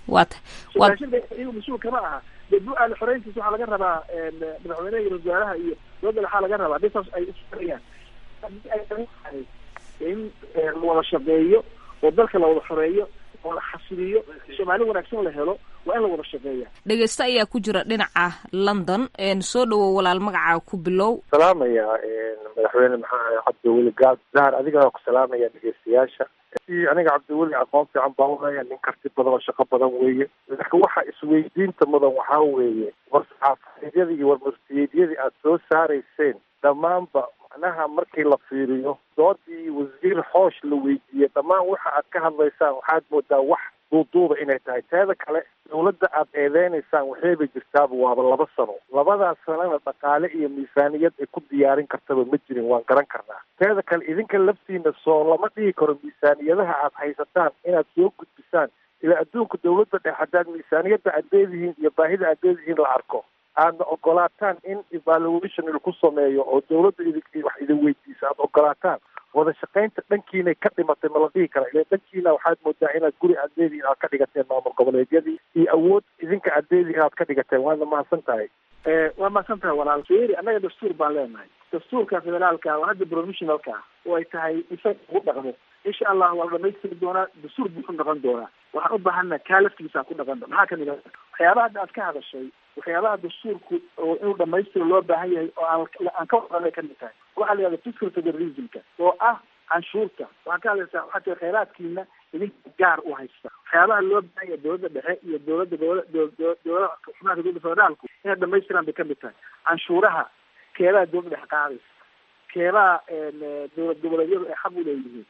waa ta waa raashinka iyagu mas-uul kama aha dee bu-aal xoreyntiisa waxaa laga rabaa madaxweynaha iyo wasaaraha iyo dowladda waxaa laga rabaa hadii saas ay isfarayaan haddii ay tahay in la wada shaqeeyo oo dalka la wada xoreeyo oo la xasiliyo soomaali wanaagsan la helo waa in la wada shaqeeya dhegeyste ayaa ku jira dhinaca london soo dhawow walaal magacaa ku bilow salaamaya madaxweyne maxaa cabdiweli gaad dahar adigaa ku salaamaya dhegeystayaasha si aniga cabdiweli aqoon fiican baan ulaya nin karti badan oo shaqo badan weeye laakiin waxa isweydiinta mudan waxaa weeye war saxaafadeedyadii iyo warmarsiyeedyadii aada soo saarayseen dhammaanba macnaha markii la fiiriyo doodii wasiir xoosh la weydiiyey dhammaan waxa aad ka hadlaysaan waxaad moodaa wax duuduuba inay tahay teeda kale dawladda aad eedeynaysaan waxayba jirtaaba waaba laba sano labadaas sanana dhaqaale iyo miisaaniyad ay ku diyaarin kartaba ma jirin waan garan karnaa teeda kale idinka laftiina soo lama dhigi karo miisaaniyadaha aad haysataan inaad soo gudbisaan ilaa adduunka dawladda dhex haddaad miisaaniyadda aad leedihiin iyo baahida aad leedihiin la arko aadna ogolaataan in evaluation laku sameeyo oo dawladda idin wax idin weydiisa aada ogolaataan wada shaqaynta dhankiinay ka dhimatay ma la dhihi kara ila dhankiina waxaad moodaa inaad guri aad leedihiin aad ka dhigateen maamul goboleedyadii iyo awood idinka aad leedihiin aad ka dhigateen waadna mahadsan tahay waa mahadsan tahay walaal fiiri annaga dastuur baan leenahay dastuurka federaalka oo hadda provisionalka oo ay tahay isaga ugu dhaqmo insha allah waa la dhamaystiri doonaa dastuur buuxu dhaqan doonaa waxaan u baahana kaa laftigiisa ku dhaqan maxaa kamid a waxyaabaha hadda aad ka hadashay waxyaabaha dastuurku oo inuu dhamaystiro loo baahan yahay oo aan aan ka wadanay kamid tahay waxaa la yihahda fiscal federalismka oo ah canshuurta waxaan ka hadlaysaa waxaa tiri khayraadkiina idinka gaar u haysta waxyaabaha loo baahan yahay dowladda dhexe iyo dowladda dowla dowlada xubnaha dowladda federaalku inay dhamaystiraan bay kamid tahay canshuuraha keebaha dowladda dhexe qaadaysa keebaha dowlad goboleedyadu ay xaq u leeyihiin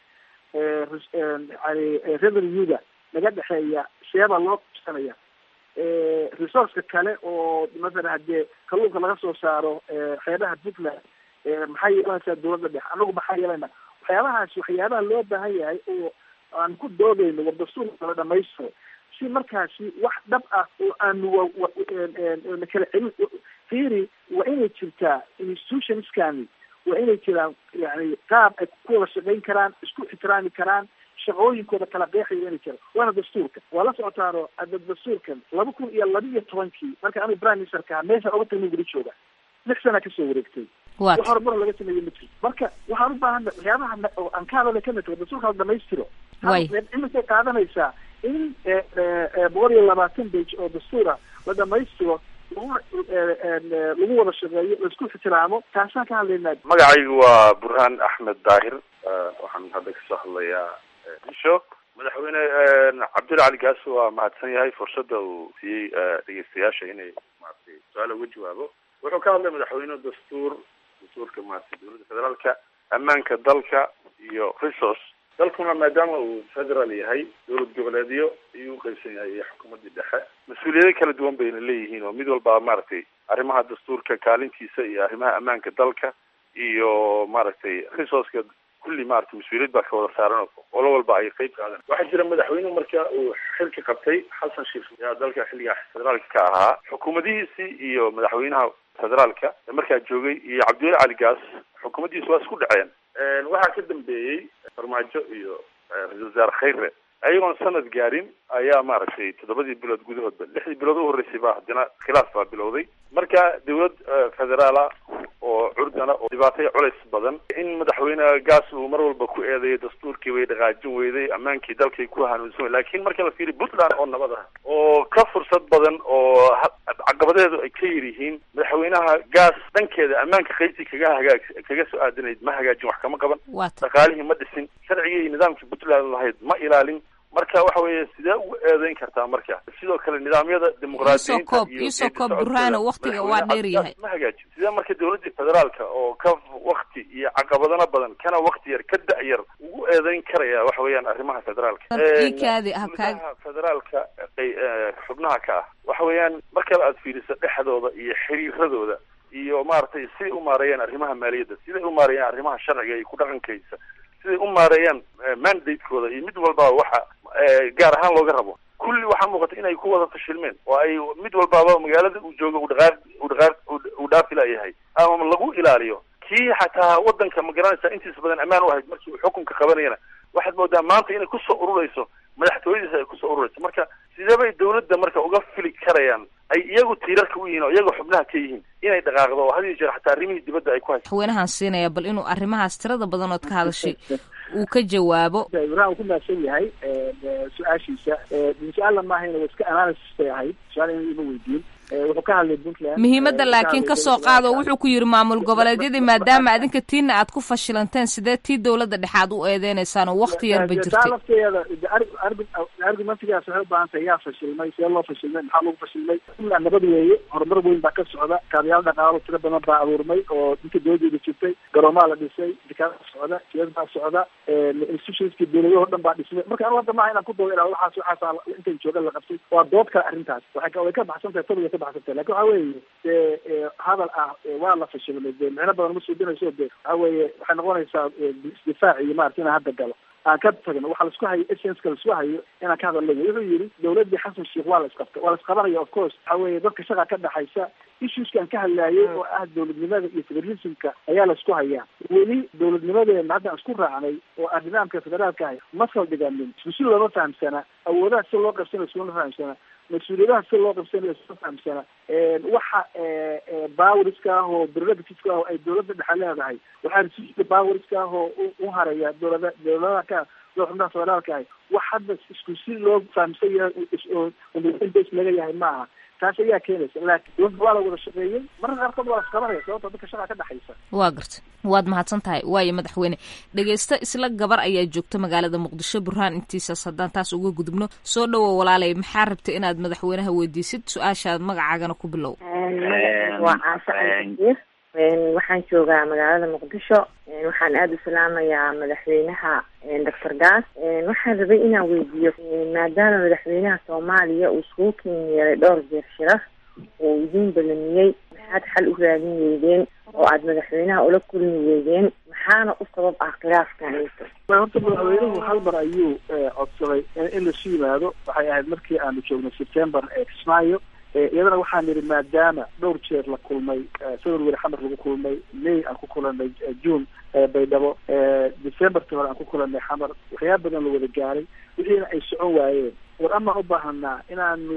yani revenuega naga dhexeeya sheeba loo qabsanaya resourceka kale oo masalan haddee kalluunka laga soo saaro xeebaha puntland maxaa yeelanaysaa dowladda dhexe anagu maxaa yeelana waxyaabahaas waxyaabaha loo baahan yahay oo aan ku doodayno war dastuurka la dhamaystiro si markaasi wax dhab ah oo aanu na kala celin fiiri waa inay jirtaa institutionskani waa inay jiraan yani qaab ay ku wada shaqayn karaan isku ixtiraami karaan shaqooyinkooda kala qeexaya inay jiraan waana dastuurka waa la socotaano ada dastuurkan laba kun iyo laba iyo tobankii marka anigu prime ministerka ahaa meeshaan oga tagnin weli jooga lix sana kasoo wareegtay wax horumar laga sameeye ma jiro marka waxaan u baahana waxyaabaha aan ka hadalay kamid tahay dastuurka la dhamaystiro iminkay qaadanaysaa in boqol iyo labaatan bage oo dastuura la dhamaystiro lagu lagu wada shaqeeyo laisku ixtiraamo taasaan ka hadlaynaa magacaygu waa burhaan axmed daahir waxaan hadda kasoo hadlayaa isho madaxweyne cabdulla cali gaas waa mahadsan yahay fursadda uu siiyey dhegeystayaasha inay maratay su-aala uga jawaabo wuxuu ka hadlay madaxweyne dastuur dastuurka maratay dowladda federaalka ammaanka dalka iyo resource dalkuna maadaama uu federal yahay dowlad goboleedyo ayuu uqaybsan yahay iyo xukuumaddii dhexe mas-uuliyado kala duwan bayna leeyihiin oo mid walba maaragtay arrimaha dastuurka kaalintiisa iyo arrimaha ammaanka dalka iyo maaragtay resourceka kulli maaragtay mas-uuliyad baa ka wada saaran olo walba ay qeyb qaadan waxaa jira madaxweynuhu marka uu xilka qabtay xasan sheekh yaa dalka xilligaa federaalka ka ahaa xukuumadihiisii iyo madaxweynaha federaalka markaa joogay iyo cabdulla cali gaas xukuumaddiisu waa isku dhaceen waxaa ka dambeeyey farmaajo iyo ra-isul wasaare khayre ayagoon sanad gaarin ayaa maaragtay toddobadii bilood gudahoodba lixdii bilood u horreysay baa haddana khilaaf baa bilowday marka dawlad federaala oo curdana oo dhibaatay culays badan in madaxweyne gaas uu mar walba ku eedeeyo dastuurkii way dhaqaajin weyday ammaankii dalkay ku hanuunsan laakiin marka la fiiriy puntland oo nabad ah oo ka fursad badan oo caqabadeedu ay ka yar yihiin madaxweynaha gaas dhankeeda ammaanka qaybtii kaga hagaag kaga soo aadanayd ma hagaajin wax kama qaban dhaqaalihii ma dhisin sharcigii iyo nidaamkii puntland lahayd ma ilaalin marka waxa weeye sidee ugu eedeyn kartaa marka sidoo kale nidaamyada dimuqraadiyiinta iisoo koob burhaano waktiga waa dheer yahay ma hagaajin sidee marka dawladii federaalka oo ka wakti iyo caqabadana badan kana wakti yar ka da-yar ugu eedeyn karaya waxa weeyaan arrimaha federaalka ikaadi habkaag federaalka xubnaha ka ah waxa weeyaan markale aad fiiriso dhexdooda iyo xiriiradooda iyo maaragtay siday u maareeyaan arrimaha maaliyadda siday u maareeyaan arrimaha sharciga iyo ku dhaqankaysa siday u maareeyaan mandatekooda iyo mid walbaba waxa gaar ahaan looga rabo kulli waxaa muuqata inay ku wada fashilmeen oo ay mid walbaaba magaalada uu jooga u dhaqaaq u dhaqaaq uu dhaafi layahay ama lagu ilaaliyo kii xataa wadanka ma garanaysa intiisa badan ammaan u ahayd markii uu xukunka qabanayana waxaad moodaa maanta inay kusoo ururayso madaxtooyadiisa ay kusoo ururayso marka sidee bay dawladda marka uga fili karayaan ay iyagu tiirarka u yihiin oo iyaga xubnaha ka yihiin inay dhaqaaqdo oo had iyo jeer xataa arrimihii dibadda ay ku haysa madaxweynahan siinaya bal inuu arrimahaas tirada badan ood ka hadashay uu ka jawaabo ibrahim uu ku mahadsan yahay su-aashiisa su-aalla maahayna waa iska analysis bay ahayd su-aal in ima weydiin wuxuu ka hadlay puntland muhiimadda laakiin ka soo qaado wuxuu ku yidhi maamul goboleedyadii maadaama adinka tiina aad ku fashilanteen sidee tii dowladda dhexe aad u eedeynaysaan oo wakti yarba taa jirtay lafteeda argumentigaas waxay u baahan tahay yaa fashilmay see loo fashilmay maxaa lagu fashilmay puntland nabad weeye horumar weyn baa ka socda kaabayaal dhaqaalo tiro badan baa abuurmay oo dinka dowladeeda jirtay garoomaa la dhisay dikaada socda jiyad baa socda institutionskii dowladahoo dhan baa dhismay marka anu hadda maaha inaan ku doodo ilaa waxaas waxaas intan jooga la qabtay waa dood kale arrintaas waxay ka way ka baxsan tahay tobiga ka baxsan tahay lakin waxa weeye dee hadal ah waa la fashilmay dee micno badan ma suudinayso de waxa weeye waxay noqonaysaa isdifaac iyo maarata inaan hadda galo aan ka tagno waxaa laisku hayo essenska laisku hayo inaan ka hadalno wuxuu yidhi dowladdii xasan sheikh waa la isqabta waa la isqabanaya of course waxa weeye dadka shaqa ka dhexaysa issueskan ka hadlaayay oo ah dowladnimada iyo federalismka ayaa la isku hayaa weli dowladnimadeena hadda aan isku raacnay oo ah nidaamka federaalka ahay ma saldhiganin iskusi looma fahamsana awoodaha si loo qabsanayo iskuma fahamsana mas-uuliyadaha si loo qabsanayo iskuma fahamsana waxa bawriska ah oo prerogativeska ah oo ay dowladda dhexe leedahay waxaa resiska bawriska ah oo u haraya dowlada dowladaha ka doo xubnaha federaalka ahay wax hadda isku si loo fahamsan yahay oo bas laga yahay ma aha taas ayaa keenaysa laakiin dowladda waa la wada shaqeeyey mararka qaarkood waa la isqabanaya sababta dadka shaqa ka dhexaysa waa garta waad mahadsan tahay waayo madaxweyne dhegeysto isla gabar ayaa joogta magaalada muqdisho burhaan intiisaas haddaan taas uga gudubno soo dhowow walaalay maxaa rabtay inaad madaxweynaha weydiisid su-aashaad magacaagana ku bilow waa caasho caliir waxaan joogaa magaalada muqdisho waxaan aada u salaamayaa madaxweynaha doctor gaas waxaan rabay inaan weydiiyo maadaama madaxweynaha soomaaliya uu iskugu ken yeelay dhowr jeer shirar oo idiin balamiyey maxaad xal u raadin weydeen oo aada madaxweynaha ula kulmi weydeen maxaana u sabab ah khilaafkan horta madaxweynuhu hal mar ayuu codsaday in lasu yimaado waxay ahayd markii aanu joognay september ee kismaayo iyadana waxaan nidhi maadaama dhowr jeer la kulmay february xamar lagu kulmay may aan ku kulanay june baydhabo decemberta hore aan ku kulanay xamar waxyaaba badan la wada gaaray wixiina ay socon waayeen war amaan u baahanaa inaanu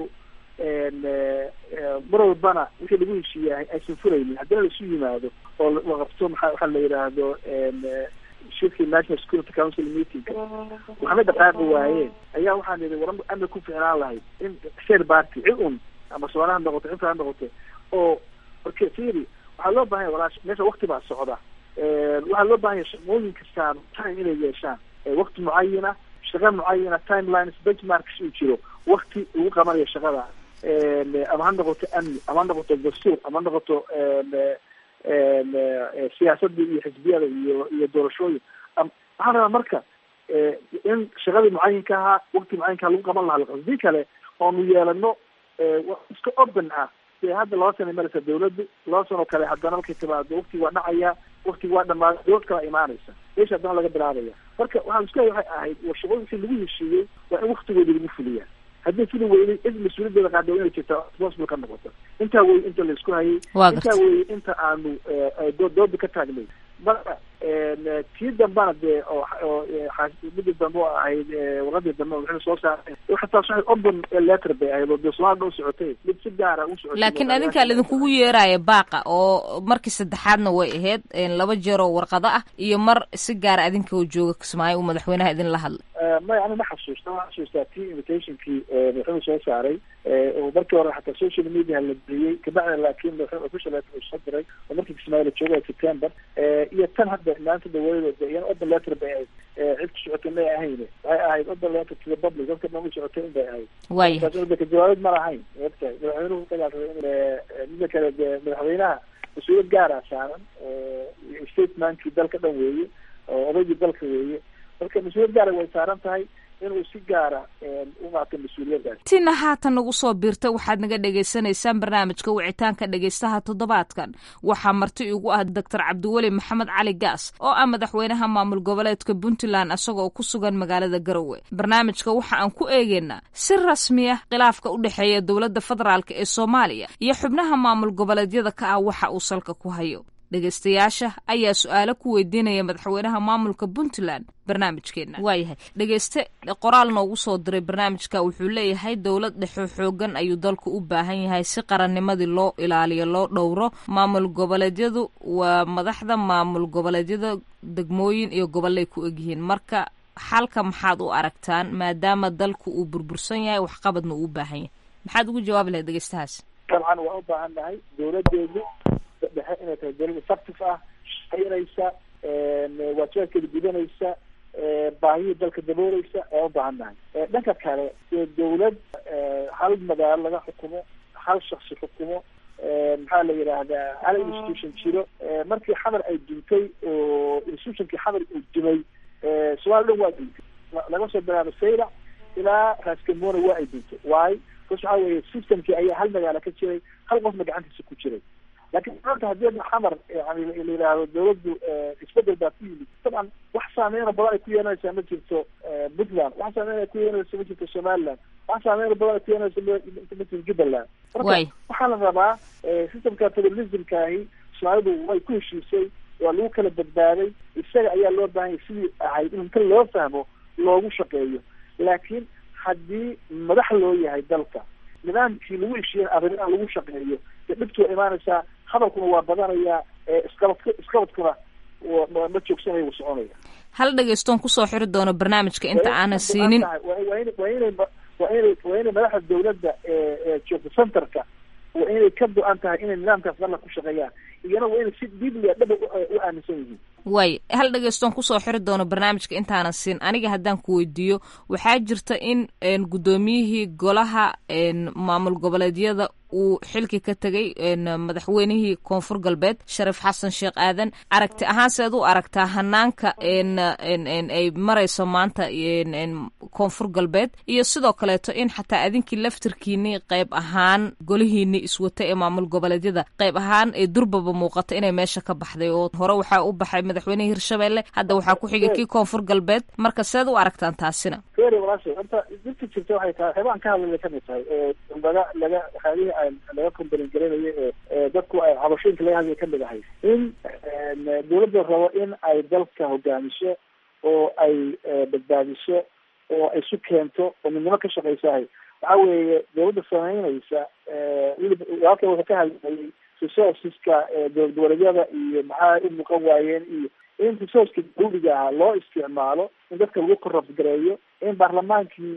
mar walbana wixii lagu heshiiyahay aysan furaynin haddina laisu yimaado oo la qabto maa waxaa la yidhaahdo shirkii national security council meeting waxna dhaqaaqi waayeen ayaa waxaan nidhi war ama ku ficnaan lahayd in share party cid un ama soona ha noqoto inta ha noqoto oo marka firi waxaa loo bahan ya walaash meesha wakti baa socda waxaa loo bahan ya shaqooyin kastaan time inay yeeshaan wakti mucayana shaqa mucayana timelines benchmarks uu jiro wakti lagu qabanayo shaqada ama ha noqoto amni ama ha noqoto dastuur ama ha noqoto siyaasadii iyo xisbiyada iyo iyo doorashooyin waxaa rabaa marka in shaqadii mucayinka ahaa wakti mucayinka lagu qaban lahaa hadii kale oonu yeelano iska open ah dee hadda laba sana maraysa dawladdu laba sanoo kale haddana markay timaado wakti waa dhacaya wakti waa dhamaada dowlad kala imaanaysa meesha haddana laga bilaabaya marka waxaa isku hay waxay ahayd war shaqooyinkii lagu heshiiyey waa in waktigoodi lagu fuliyaa haddii fili weynay cid mas-uuliyadeeda qaada inay jirta responsible ka noqoto intaa wey inta laisku hayay intaa wey inta aanu dooda ka taagnay marka tii dambana dee oo midii dambe oo ahayd warqadii dambe wixii soo saaray xataa waxay open letter bay ahayd oo dee soomaalida u socotay mid si gaara u socotay laakiin adinkaa laidinkugu yeeraya baaqa oo markii saddexaadna way ahayd laba jeer oo warqado ah iyo mar si gaara adinka oo jooga kismaayo uu madaxweynaha idinla hadlay may ani ma xasuusta ma xasuustaa tii invitationkii madaxweynuhu soo saaray oo markii hore xataa social media la geliyey kabacda laakiin madaxweyne official letter uu soo diray oo markii kismaayo la jooga september iyo tan hadda maanta dawladda iyana open letter bay ahayd cid ku socotay may ahayn waxay ahayd open letter to the public dadka dhan u socotay in bay ahayd waaya ka jawaabid ma lahayn ogtahay madaxweynuhu dagaalsaday in mida kale dee madaxweynaha mas-uuliyad gaara saaran statementkii dalka dhan weeye oo odaygii dalka weeye marka mas-uuliyad gaara way saaran tahay inuu si gaara u qaato mas-uuliyaddaas tina haatan nagu soo biirta waxaad naga dhagaysanaysaan barnaamijka wicitaanka dhegaystaha toddobaadkan waxaa marti igu ah doctor cabdiweli maxamed cali gaas oo ah madaxweynaha maamul goboleedka puntland isagoo ku sugan magaalada garowe barnaamijka waxa aan ku eegeynaa si rasmi ah khilaafka u dhexeeya dowladda federaalk ee soomaaliya iyo xubnaha maamul goboleedyada ka ah waxa uu salka ku hayo dhegaystayaasha ayaa su-aalo ku weydiinaya madaxweynaha maamulka puntland barnaamijkeena waayahay dhegayste qoraal noogu soo diray barnaamijka wuxuu leeyahay dowlad dhexo xoogan ayuu dalku u baahan yahay si qarannimadii loo ilaaliyo loo dhowro maamul goboleedyadu waa madaxda maamul goboleedyada degmooyin iyo gobolay ku egyihiin marka xalka maxaad u aragtaan maadaama dalku uu burbursan yahay waxqabadna uu u baahan yahay maxaad ugu jawaabi lahayd dhegeystahaas dabcan waan u baahan nahay dowladeedu dhexe inay tahay dowlad effective ah shaqaynaysa waajibaadkeeda gudanaysa baahiyii dalka dabooleysa waan u baahan nahay dhanka kale dee dowlad hal magaalo laga xukumo hal shaksi xukumo maxaa la yidhaahdaa hal institution jiro markii xamar ay duntay oo institutionkii xamar uu dumay somaali dhan waa duntay laga soo bilaabo saylac ilaa raaskamona waa ay duntay waayo bas waxaa weeye systemkii ayaa hal magaalo ka jiray hal qofna gacantiisa ku jiray laakiin maanta haddii adna xamar yani la yidhaahdo dawladdu isbedel baa ku yimid dabcan wax saameyna badan ay ku yeelanaysaa ma jirto puntland wax saameyn ay ku yeelanaysa ma jirto somaliland wax saameyna badan ay ku yeelanaysa ma jirto jubbaland marka waxaa la rabaa systemka federalismkaahi soomaalidu way ku heshiisay waa lagu kala badbaaday isaga ayaa loo baahanya sidii ahayd in inta loo fahmo loogu shaqeeyo laakiin haddii madax loo yahay dalka nidaamkii lagu heshiiyen arrimaha lagu shaqeeyo dee dhibtu waa imaanaysaa hadalkuna waa badanayaa isqabadk isqabadkuna ma joogsanayo wuu soconaya hal dhegeystoon kusoo xiri doono barnaamijka inta aanan siinin waa in waa inay waa inay waa inay madaxda dawladda ee joogta centerka waa inay ka go-an tahay inay nidaamkaas dalla ku shaqeeyaan iyana waa inay si dibliya dhaba u aaminsan yihiin waay hal dhegeystoon kusoo xiri doono barnaamijka intaanan siin aniga haddaan ku weydiiyo waxaa jirta in guddoomiyihii golaha maamul goboleedyada uu xilki ka tegay madaxweynihii koonfur galbeed sharif xasan sheekh aadan aragti ahaan seed u aragtaa hanaanka ay marayso maanta koonfur galbeed iyo sidoo kaleeto in xataa adinkii laftirkiini qayb ahaan golihiini iswata ee maamul goboleedyada qayb ahaan ee durbaba muuqata inay meesha ka baxday oo hore waxaa u baxay madaxweynihii hirshabelle hadda waxaa ku xigay kii koonfur galbeed marka seed u aragtaan taasina horta dirta jirta waxay tahay waxyaabaan ka hadlaya kamid tahay laga laga waxyaabihii laga kombalin garanayo ee dadku ay cabashooyinka laga hadlaya kamid ahay in dawladda rabo in ay dalka hogaamiso oo ay badbaadiso oo ay isu keento oo midnimo ka shaqaysahay waxa weeye dawladda samaynaysa weliba halkan wuxuu ka hadlayay resourceska dowlad goboleedyada iyo maxaa u muuqan waayeen iyo in resourceka dawliga ahaa loo isticmaalo in dadka lagu corrupt gareeyo in baarlamaankii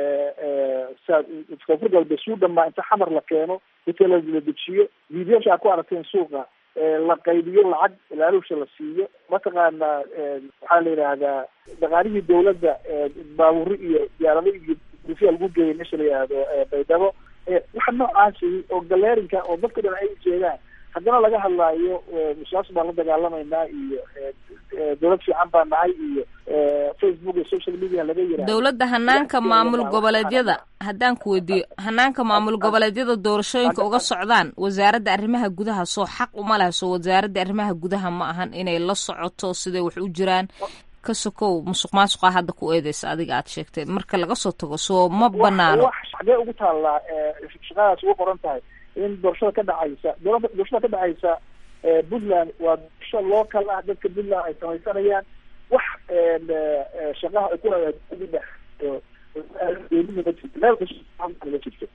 koonfur galbeed suu dhamaa inta xamar la keeno inta la dejiyo vidiyaasha a ku aragteen suuqa la qaybiyo lacag ilaalusha la siiyo mataqaana waxaa la yidhaahdaa dhaqaalihii dawladda baaburi iyo diyaarado iyo dufiya lagu geeyay meesha la yidhaahdo baydhabo waxa noocaasi oo galeerinka oo dadka dhan ay ujeedaan haddana laga hadlaayo musaas baan la dagaalamaynaa iyo dawlad fiican baa nahay iyo facebook iyo social media laga yiraahdo dowladda hanaanka maamul goboleedyada haddaan ku weydiiyo hanaanka maamul goboleedyada doorashooyinka uga socdaan wasaaradda arrimaha gudaha soo xaq uma laha soo wasaaradda arrimaha gudaha ma ahan inay la socoto siday wax u jiraan ka sokow musuq maasuqa hadda ku eedeysa adiga aad sheegtay marka laga soo tago soo ma banaano xagee ugu taallaa shaqadaas ugu qoran tahay in doorashada ka dhacaysa doorashada ka dhacaysa puntland waa doorasho local ah dadka puntland ay samaysanayaan wax shaqaha ay ku meel kasta jirto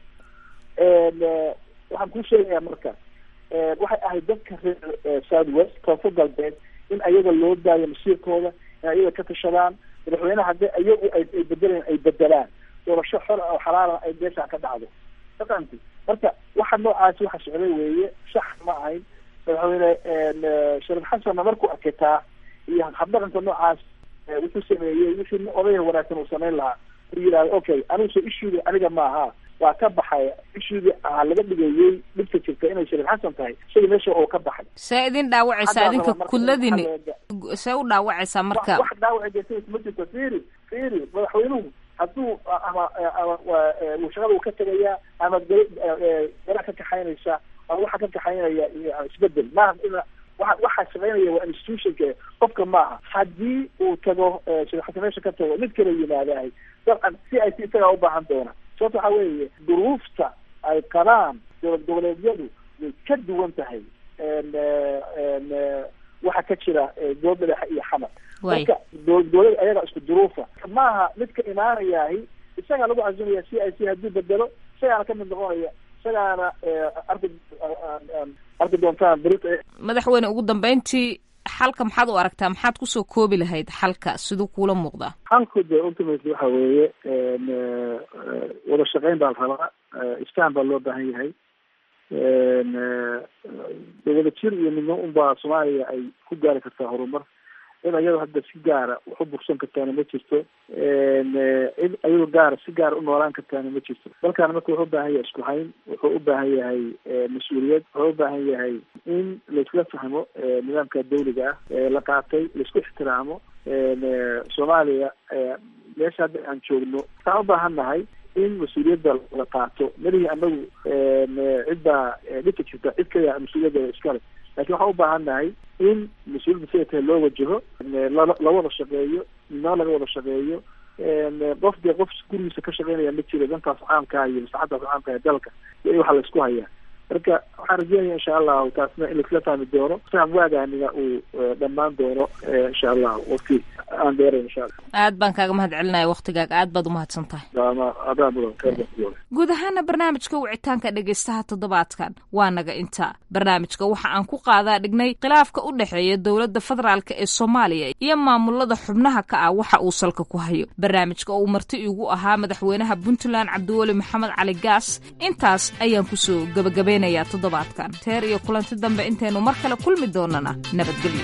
waxaan kuu sheegayaa marka waxay ahayd dadka reer south west koonfur galbeed in ayaga loo daayo masiirkooda in ayaga ka tashadaan madaxweynaha haddii ayagu ay bedelaan ay bedelaan doorasho xor oo xalaala ay meeshaan ka dhacdo maqanti marka waxa noocaasi waxa socday weeye sax ma ahayn madaxweyne sharif xasanna markuu arkitaa iyo habdhaqanka noocaas wuxuu sameeyey wixii odayha wanaagsan uu samayn lahaa u yidhahda okay anigusoo ishuudi aniga maaha waa ka baxay ishuudii aa laga dhigayey dhibka jirta inay sharif xasan tahay isaga meesha oo ka baxay see idin dhaawacaysaa idinka kudladini see u dhaawacaysaa marka wax dhaawaci jirta ma jirto fiiri fiiri madaxweynuhu hadduu ama ama shaqada uu ka tegayaa ama gara ka kaxaynaysa ama waxa ka kaxaynaya isbedel maaha ina waa waxaa shaqaynaya waa institutionka qofka maaha haddii uu tago shirxasa meesha ka tago mid kala yimaadahay dabcan si ay si isagaa ubaahan doona sababta waxaa weeye duruufta ay qabaan dowlad goboleedyadu way ka duwan tahay waxa ka jira dowlad madaxa iyo xamar marka dowlad ayaga isku duruufa maaha midka imaanayahi isagaa lagu cazumaya c i c hadduu bedelo isagaana ka mid noqonaya isagaana arki arki doontaan berita madaxweyne ugu dambeyntii xalka maxaad u aragtaa maxaad kusoo koobi lahayd xalka siduu kuula muuqdaa xalku de ultimately waxa weeye wada shaqeyn baa la rabaa isfahan baa loo baahan yahay wada jir iyo midno unbaa soomaaliya ay ku gaari kartaa horumar cid ayado hadda si gaara wax u bursan kartaana ma jirto cid ayado gaara si gaara u noolaan kartaana ma jirto dalkaana marka wuxuu ubaahan yahay isku hayn wuxuu u baahan yahay mas-uuliyad wuxuu u baahan yahay in laisla fahmo nidaamka dawliga ah la qaatay laisku ixtiraamo soomaaliya meesha hadda aan joogno waxaan u baahan nahay in mas-uuliyadda la qaato melihii anagu cidbaa dhika jirta cid kaya mas-uuliyadda iskale lakin waxaan u baahan nahay in mas-uuliyadda siday tahay loo wajaho la wada shaqeeyo midnimo laga wada shaqeeyo qof dee qof gurigiisa ka shaqeynaya ma jiro dantaas caamkaa iyo maslaxadaas caamka ee dalka iyo waxa la isku hayaa marka waxaan rajeynaya insha allahu taasna in laisla fahmi doono faham waagaaniga uu dhammaan doono insha allah waqti aan dheerayn insha allah aad baan kaaga mahad celinaya waktigaaga aad baad umahadsan tahay adaa mudan khayr guud ahaana barnaamijka wicitaanka dhegaystaha toddobaadkan waa naga intaa barnaamijka waxa aan ku qaadaa dhignay khilaafka u dhexeeya dowladda federaalk ee soomaaliya iyo maamulada xubnaha ka ah waxa uu salka ku hayo barnaamijka oo uu marti igu ahaa madaxweynaha puntland cabdiweli maxamed cali gaas intaas ayaan kusoo gabagabaynayaa toddobaadkan teer iyo kulanti dambe intaynu mar kale kulmi doonana nabadgelyo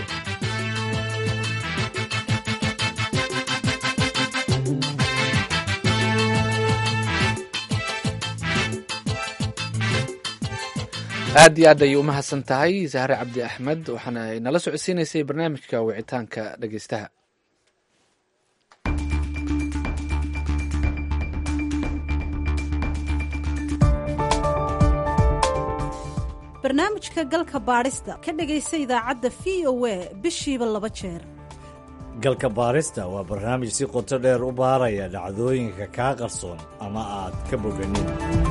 aad iyo aad ayay umahadsan tahay sahre cabdi axmed waxaana nala socodsiinaysay barnaamijka wicitaanka dhegeystaha barnaamijka galka baadhista ka dhegaysa idaacadda v o a bishiiba laba jeer galka baarista waa barnaamij si qoto dheer u baaraya dhacdooyinka kaa qarsoon ama aad ka boganin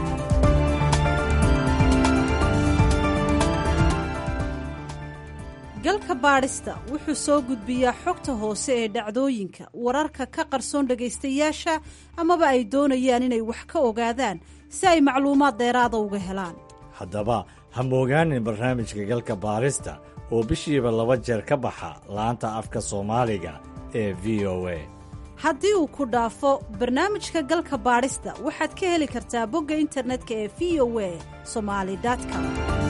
galka baadhista wuxuu soo gudbiyaa xogta hoose ee dhacdooyinka wararka ka qarsoon dhegaystayaasha amaba ay doonayaan inay wax ka ogaadaan si ay macluumaad dheeraada uga helaan haddaba ha moogaanin barnaamijka galka baarista oo bishiiba laba jeer ka baxa laanta afka soomaaliga ee v o a haddii uu ku dhaafo barnaamijka galka baadhista waxaad ka heli kartaa bogga internetka ee v o a somali com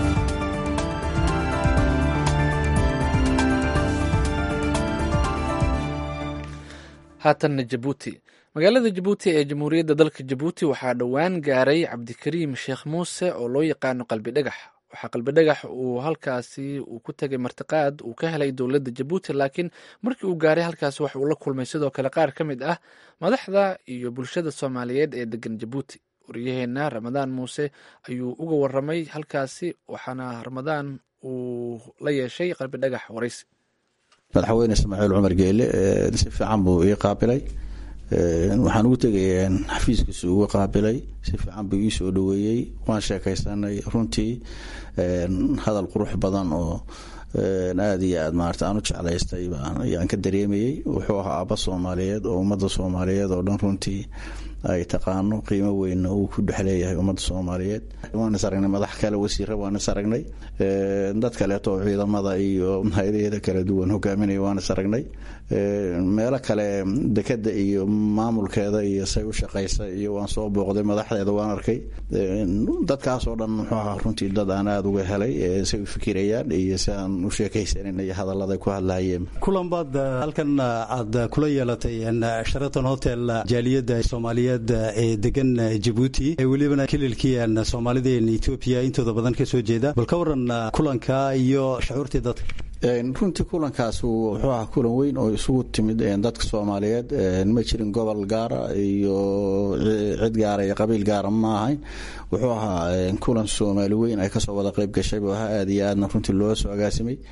haatanna jabuuti magaalada jabuuti ee jamhuuriyadda dalka jabuuti waxaa dhowaan gaaray cabdikariim sheekh muuse oo loo yaqaano qalbi dhagax waxaa qalbi dhagax uu halkaasi uu ku tegay martiqaad uu ka helay dowladda jabuuti laakiin markii uu gaaray halkaasi wax uu la kulmay sidoo kale qaar ka mid ah madaxda iyo bulshada soomaaliyeed ee degan jabuuti waryaheena ramadaan muuse ayuu uga waramay halkaasi waxaana ramadaan uu la yeeshay qalbi dhagax waraysi madaxweyne ismaaciil cumar geele si fiican buu ii qaabilay waxaan ugu tegay xafiiskiisu uga qaabilay si fiican buu ii soo dhaweeyey waan sheekaysanay runtii hadal qurux badan oo aada iyo aad maarata aan u jeclaystay ayaan ka dareemayey wuxuu ahaa aaba soomaaliyeed oo ummadda soomaaliyeed oo dhan runtii ay taqaano qiimo weynna uu ku dhex leeyahay ummadda soomaaliyeed waan is aragnay madax kale wasiira waan is aragnay dad kaleeto oo ciidamada iyo hay-adaheeda kala duwan hogaaminaya waan is aragnay meelo kale dekeda iyo maamulkeeda iyo say u shaqaysa iyo waan soo booqday madaxdeeda waan arkay dadkaasoo dhan muxuu ahaa runtii dad aan aada uga helay say u fikirayaan iyo si aan u sheekaysanin iyo hadallada ku hadlayeen kulan baad halkan aad kula yeelatay sheraton hotel jaaliyadda soomaaliyeed ee degan jabuuti ee welibana kililkii soomaalideen etoobiya intooda badan ka soo jeeda bal ka waran kulanka iyo shucuurtii dadka runtii kulankaas wuxuu ahaa kulan weyn oo isugu timid dadka soomaaliyeed ma jirin gobol gaara iyo cid gaara iyo qabiil gaara ma ahayn wuxuu ahaa kulan soomaali weyn ay kasoo wada qeyb gashay buu ahaa aada iyo aadna runtii loo soo agaasimay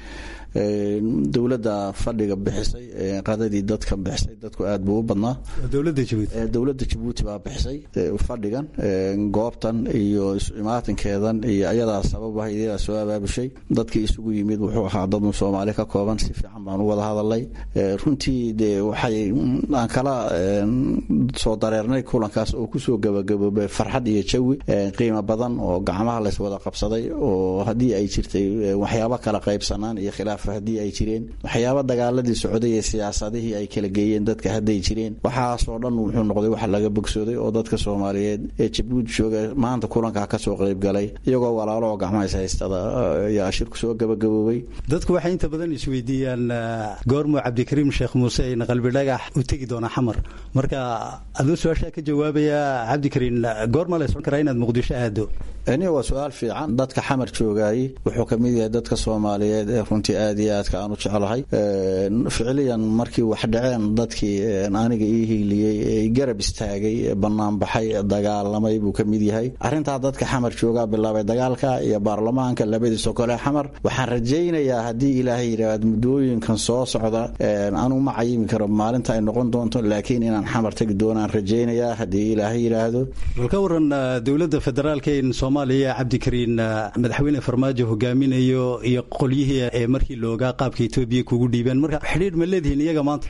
dowladda fadhiga bixisay qadadii dadka bixisay dadku aad buu u badnaa dowladda jabuuti dowladda jabuuti baa bixisay fadhigan goobtan iyo imaatinkeedan iyo ayadaa sababah iyadaa soo abaabushay dadkii isugu yimid wuxuu ahaa dad soomaali ka kooban si fiican baan u wada hadalay runtii dee waxay aan kala soo dareernay kulankaas oo kusoo gabagaboobay farxad iyo jawi qiimo badan oo gacmaha lays wada qabsaday oo haddii ay jirtay waxyaabo kala qaybsanaan iyo khilaaf haddii ay jireen waxyaabo dagaaladii socday ee siyaasadihii ay kala geeyeen dadka hadday jireen waxaasoo dhan wuxuu noqday wax laga bogsooday oo dadka soomaaliyeed ee jabuuti jooga maanta kulankaa kasoo qaybgalay iyagoo walaalo oo gacmahays haystada ayaa shirku soo gabagaboobay dadku waxay inta badan isweydiiyaan goormuu cabdikariim sheekh muuse in qalbi dhagax u tegi doonaa xamar marka aduu su-aashaa ka jawaabaya cabdikariin goorma la socon karaa inaad muqdisho aado ni waa su-aal fiican dadka xamar joogaayey wuxuu ka mid yahay dadka soomaaliyeed ee runtii aad iyo aadka aan u jeclahay ficiliyan markii wax dhaceen dadkii aniga ii hiiliyey ee garab istaagay banaanbaxay dagaalamay buu ka mid yahay arrintaa dadka xamar joogaa bilaabay dagaalka iyo baarlamaanka labadiisa kole xamar waxaan rajaynayaa haddii ilaahay yidhaahd muddooyinkan soo socda anu ma cayimi karo maalinta ay noqon doonto laakiin inaan xamar tegi doonaan rajaynayaa haddii ilaahay yidhaahdo bal ka waran dowladda federaalka in soomaaliya cabdikariin madaxweyne farmaajo hogaaminayo iyo qolyihii ee markii loogaa qaabka etoobiya kugu dhiibeen marka xidhiidh ma leedihiin iyaga maanta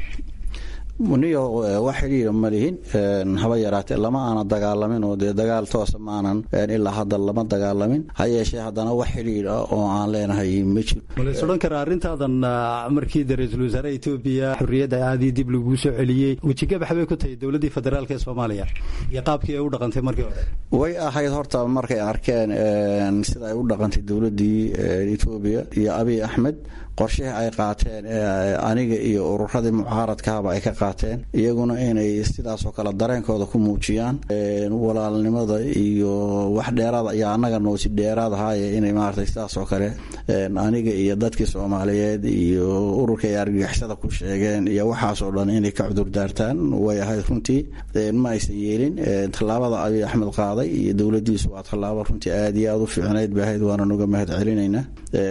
niyo wax xidhiira ma lihin haba yaraatee lama aana dagaalamin oo dee dagaal toosa maanan ilaa hadda lama dagaalamin ha yeeshee haddana wax xidhiir ah oo aan leenahay ma jiro malays odhan karaa arrintaadan markii de ra-iisul wasaaraha etoobiya xorriyadda aadii dib laguu soo celiyey wejigabax bay ku tahay dowladdii federaalk ee soomaaliya iyo qaabkii ay u dhaqantay markii hore way ahayd horta markay arkeen sida ay u dhaqantay dowladdii etoobiya iyo abiy axmed qorshihii ay qaateen aniga iyo ururadii mucaaradkaaba ay ka qaateen iyaguna inay sidaasoo kale dareenkooda ku muujiyaan walaalnimada iyo wax dheeraada iyo annaga noosi dheeraad ahaaye inay maaragtay sidaasoo kale aniga iyo dadkii soomaaliyeed iyo ururka ay argagixisada ku sheegeen iyo waxaasoo dhan inay ka cudur daartaan way ahayd runtii ma aysan yeelin tallaabada abiy axmed qaaday iyo dowladiisu waa tallaabo runtii aad iyo aad u fiicnayd bay ahayd waana nuga mahad celinaynaa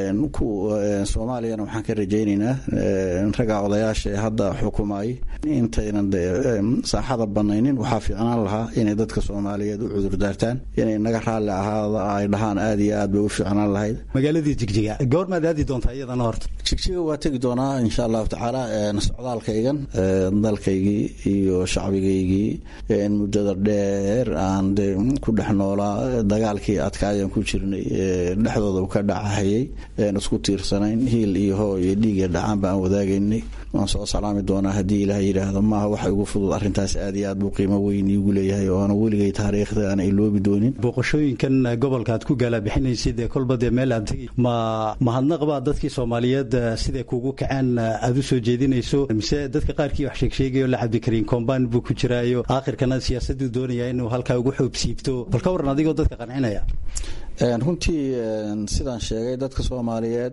soomaaliyana waxaan ka rajaynaynaa ragga odayaasha ee hadda xukumayay intaynan de saaxada banaynin waxaa fiicnaan lahaa inay dadka soomaaliyeed u cudurdaartaan inay naga raalli ahaada ay dhahaan aad iyo aad bay u fiicnaan lahayd magaaladii jigjiga goormaad aadi doontaa iyadana horta jigjiga waa tegi doonaa insha allahu tacaala socdaalkaygan dalkaygii iyo shacbigaygii muddada dheer aan de ku dhex noolaa dagaalkii adkaayaan ku jirnay dhexdooda ka dhacahayay isku tiirsanayn hiil iyo hoo iyo dhiiga dhacaan baan wadaagaynay waan soo salaami doonaa haddii ilaah yidhaahdo maaha waxa igu fudud arrintaas aad iyo aad buu qiimo weyn iigu leeyahay oo aana weligay taariikhda aan iloobi doonin booqashooyinkan gobolka aad ku gaalabixinaysid ee kolba dee meel aad tegi ma mahadnaq baa dadkii soomaaliyeed siday kugu kaceen aad u soo jeedinayso mise dadka qaarkii wax sheegsheegayo la cabdikariin kombaan buu ku jiraayo aakhirkana siyaasaduu doonaya inuu halkaa ugu xoobsiibto bal ka waran adigoo dadka qancinaya runtii sidaan sheegay dadka soomaaliyeed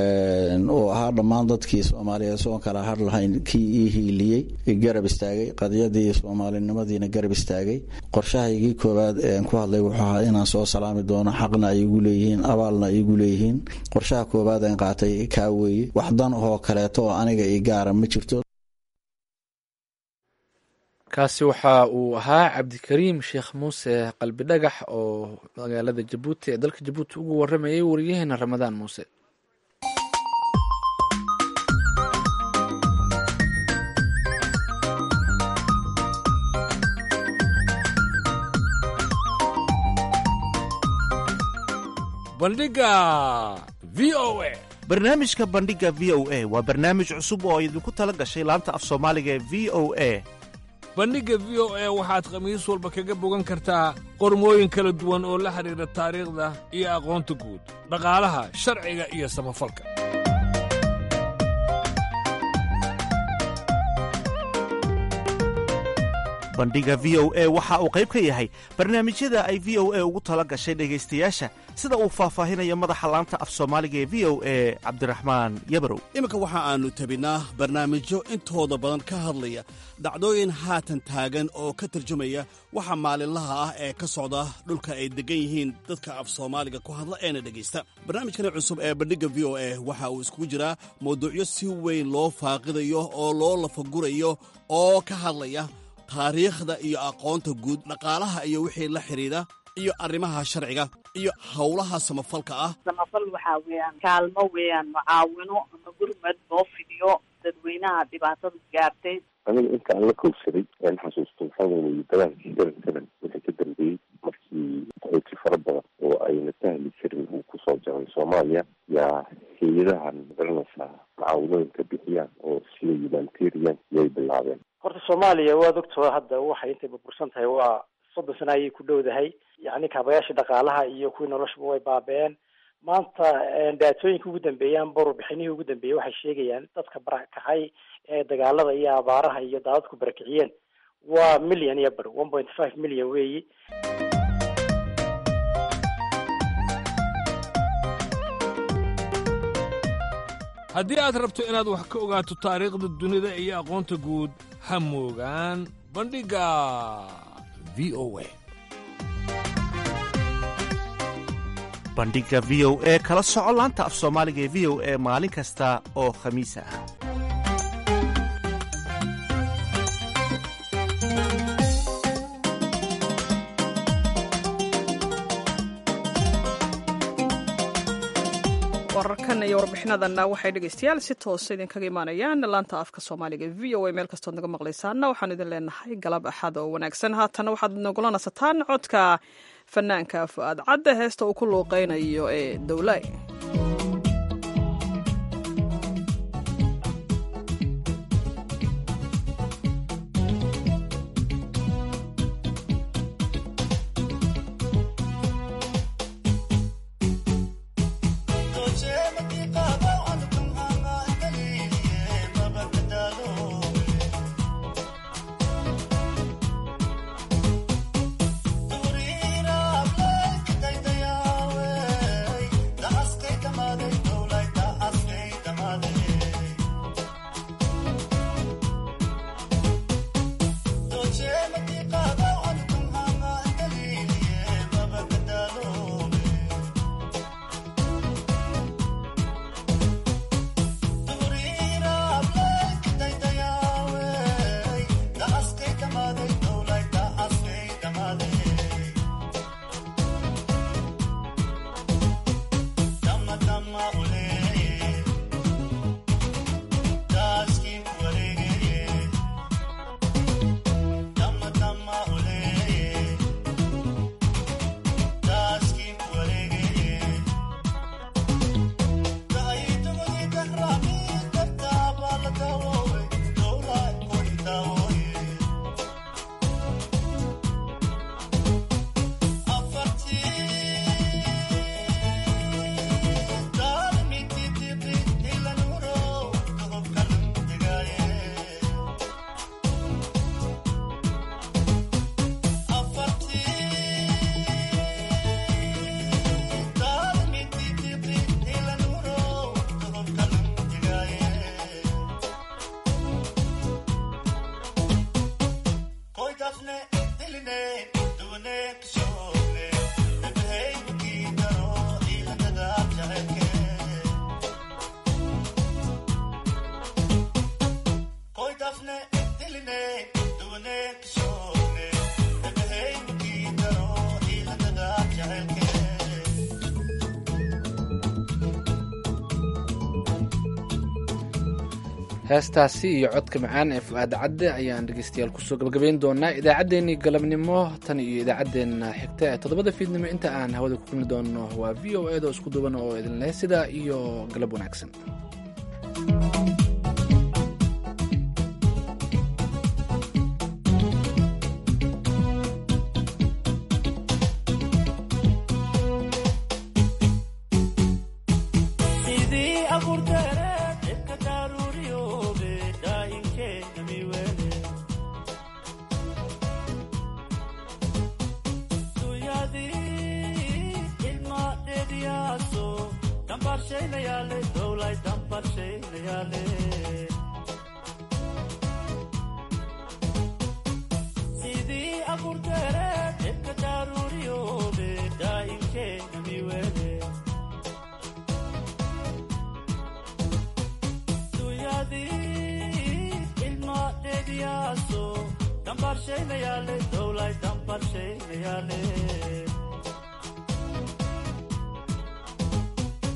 oo ahaa dhammaan dadkii soomaaliyeed soon kala har lahayn kii ii hiiliyey garab istaagay qadiyadii soomaalinimadiina garab istaagay qorshahaygii koowaad ean ku hadlay wuxuu ahaa inaan soo salaami doono xaqna ay igu leeyihiin abaalna ay igu leeyihiin qorshaha koowaad aan qaatay kaa weeye wax dan oo kaleeto oo aniga ii gaara ma jirto kaasi waxa uu ahaa cabdikariim sheekh muuse qalbi dhagax oo magaalada jabuuti ee dalka jabuuti ugu waramayay wariyaheena ramadaan muuse bandhiga v o a barnaamijka bandhiga v o a waa barnaamij cusub oo idinku tala gashay laanta af soomaaliga ee v o a bandhigga v o a waxaad khamiis walba kaga bogan kartaa qormooyin kala duwan oo la xidhiidha taariikhda iyo aqoonta guud dhaqaalaha sharciga iyo samafalka bandhiga v o a waxa uu qayb ka yahay barnaamijyada ay v o a ugu tala gashay dhegaystayaasha sida uu faahfaahinayo madaxa laanta af soomaaliga ee v o a cabdiraxmaan yabarow iminka waxa aannu tabinaa barnaamijyo intooda badan ka hadlaya dhacdooyin haatan taagan oo ka tarjumaya waxa maalinlaha ah ee ka socda dhulka ay deggan yihiin dadka af soomaaliga ku hadla eena dhegaysta barnaamijkani cusub ee bandhigga v o a waxa uu iskugu jiraa mawduucyo si weyn loo faaqidayo oo loo lafagurayo oo ka hadlaya taariikhda iyo aqoonta guud dhaqaalaha iyo wixii la xidhiidha iyo arrimaha sharciga iyo howlaha samafalka ah samafal waxaa weeyaan kaalmo weeyaan mucaawino ama gurmad loo fidiyo dadweynaha dhibaatadu gaartay aniga inta aan la kowsaday aan xasuusto waxaa weeye dagaalkii seven seven wixii ka dambeeyey markii qaxooti fara badan oo ayna sahli jirin uu kusoo jaray soomaaliya yaa hay-adahan magaranaysaa mucaawinooyinka bixiyaan oo sida humanitarian yay bilaabeen horta soomaaliya waad ogtoo hadda waxay intay burbursan tahay waa soddon sana ayay ku dhowdahay yacni kaabayaashii dhaqaalaha iyo kuwii noloshaba way baaba-een maanta daatooyinka ugu dambeeyaan barbixinihii ugu dambeeyey waxay sheegayaan dadka barakacay ee dagaalada iyo abaaraha iyo daadadku barakiciyeen waa million iyo bar one point five million weeyi haddii aad rabto inaad wax ka ogaato taariikhda dunida iyo aqoonta guud ha moogaan bandhigga v o a bandhigga v o e kala soco laanta af soomaaliga ee v o e maalin kasta oo khamiis ah wararkan iyo warbixinadanna waxay dhegaystayaal si toosa idinkaga imaanayaan laanta afka soomaaliga v o a meel kastood naga maqlaysaana waxaan idin leenahay galab axad oo wanaagsan haatana waxaad nagula nasataan codka fanaanka fu-aad cadde heesta uu ku luuqeynayo ee dowlay heestaasi iyo codka macaan ee fu-aad cadde ayaan dhegeystayaal kusoo gabagabayn doonaa idaacaddeenii galabnimo tan iyo idaacaddeenna xigta ee toddobada fiidnimo inta aan hawada ku kulmi doono waa v o edo isku duuban oo idin leh sidaa iyo galab wanaagsan barshaynayale sidii abuurteere dhibka daruuriyoobe daa'imkeena miwele duyadii ilma dheediyaaso dambarshaynayale dowlay dambarshaynayale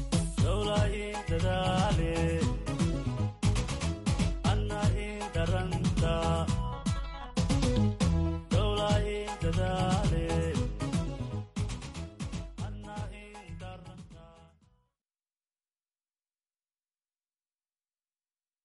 dowla in dadaale anna in daran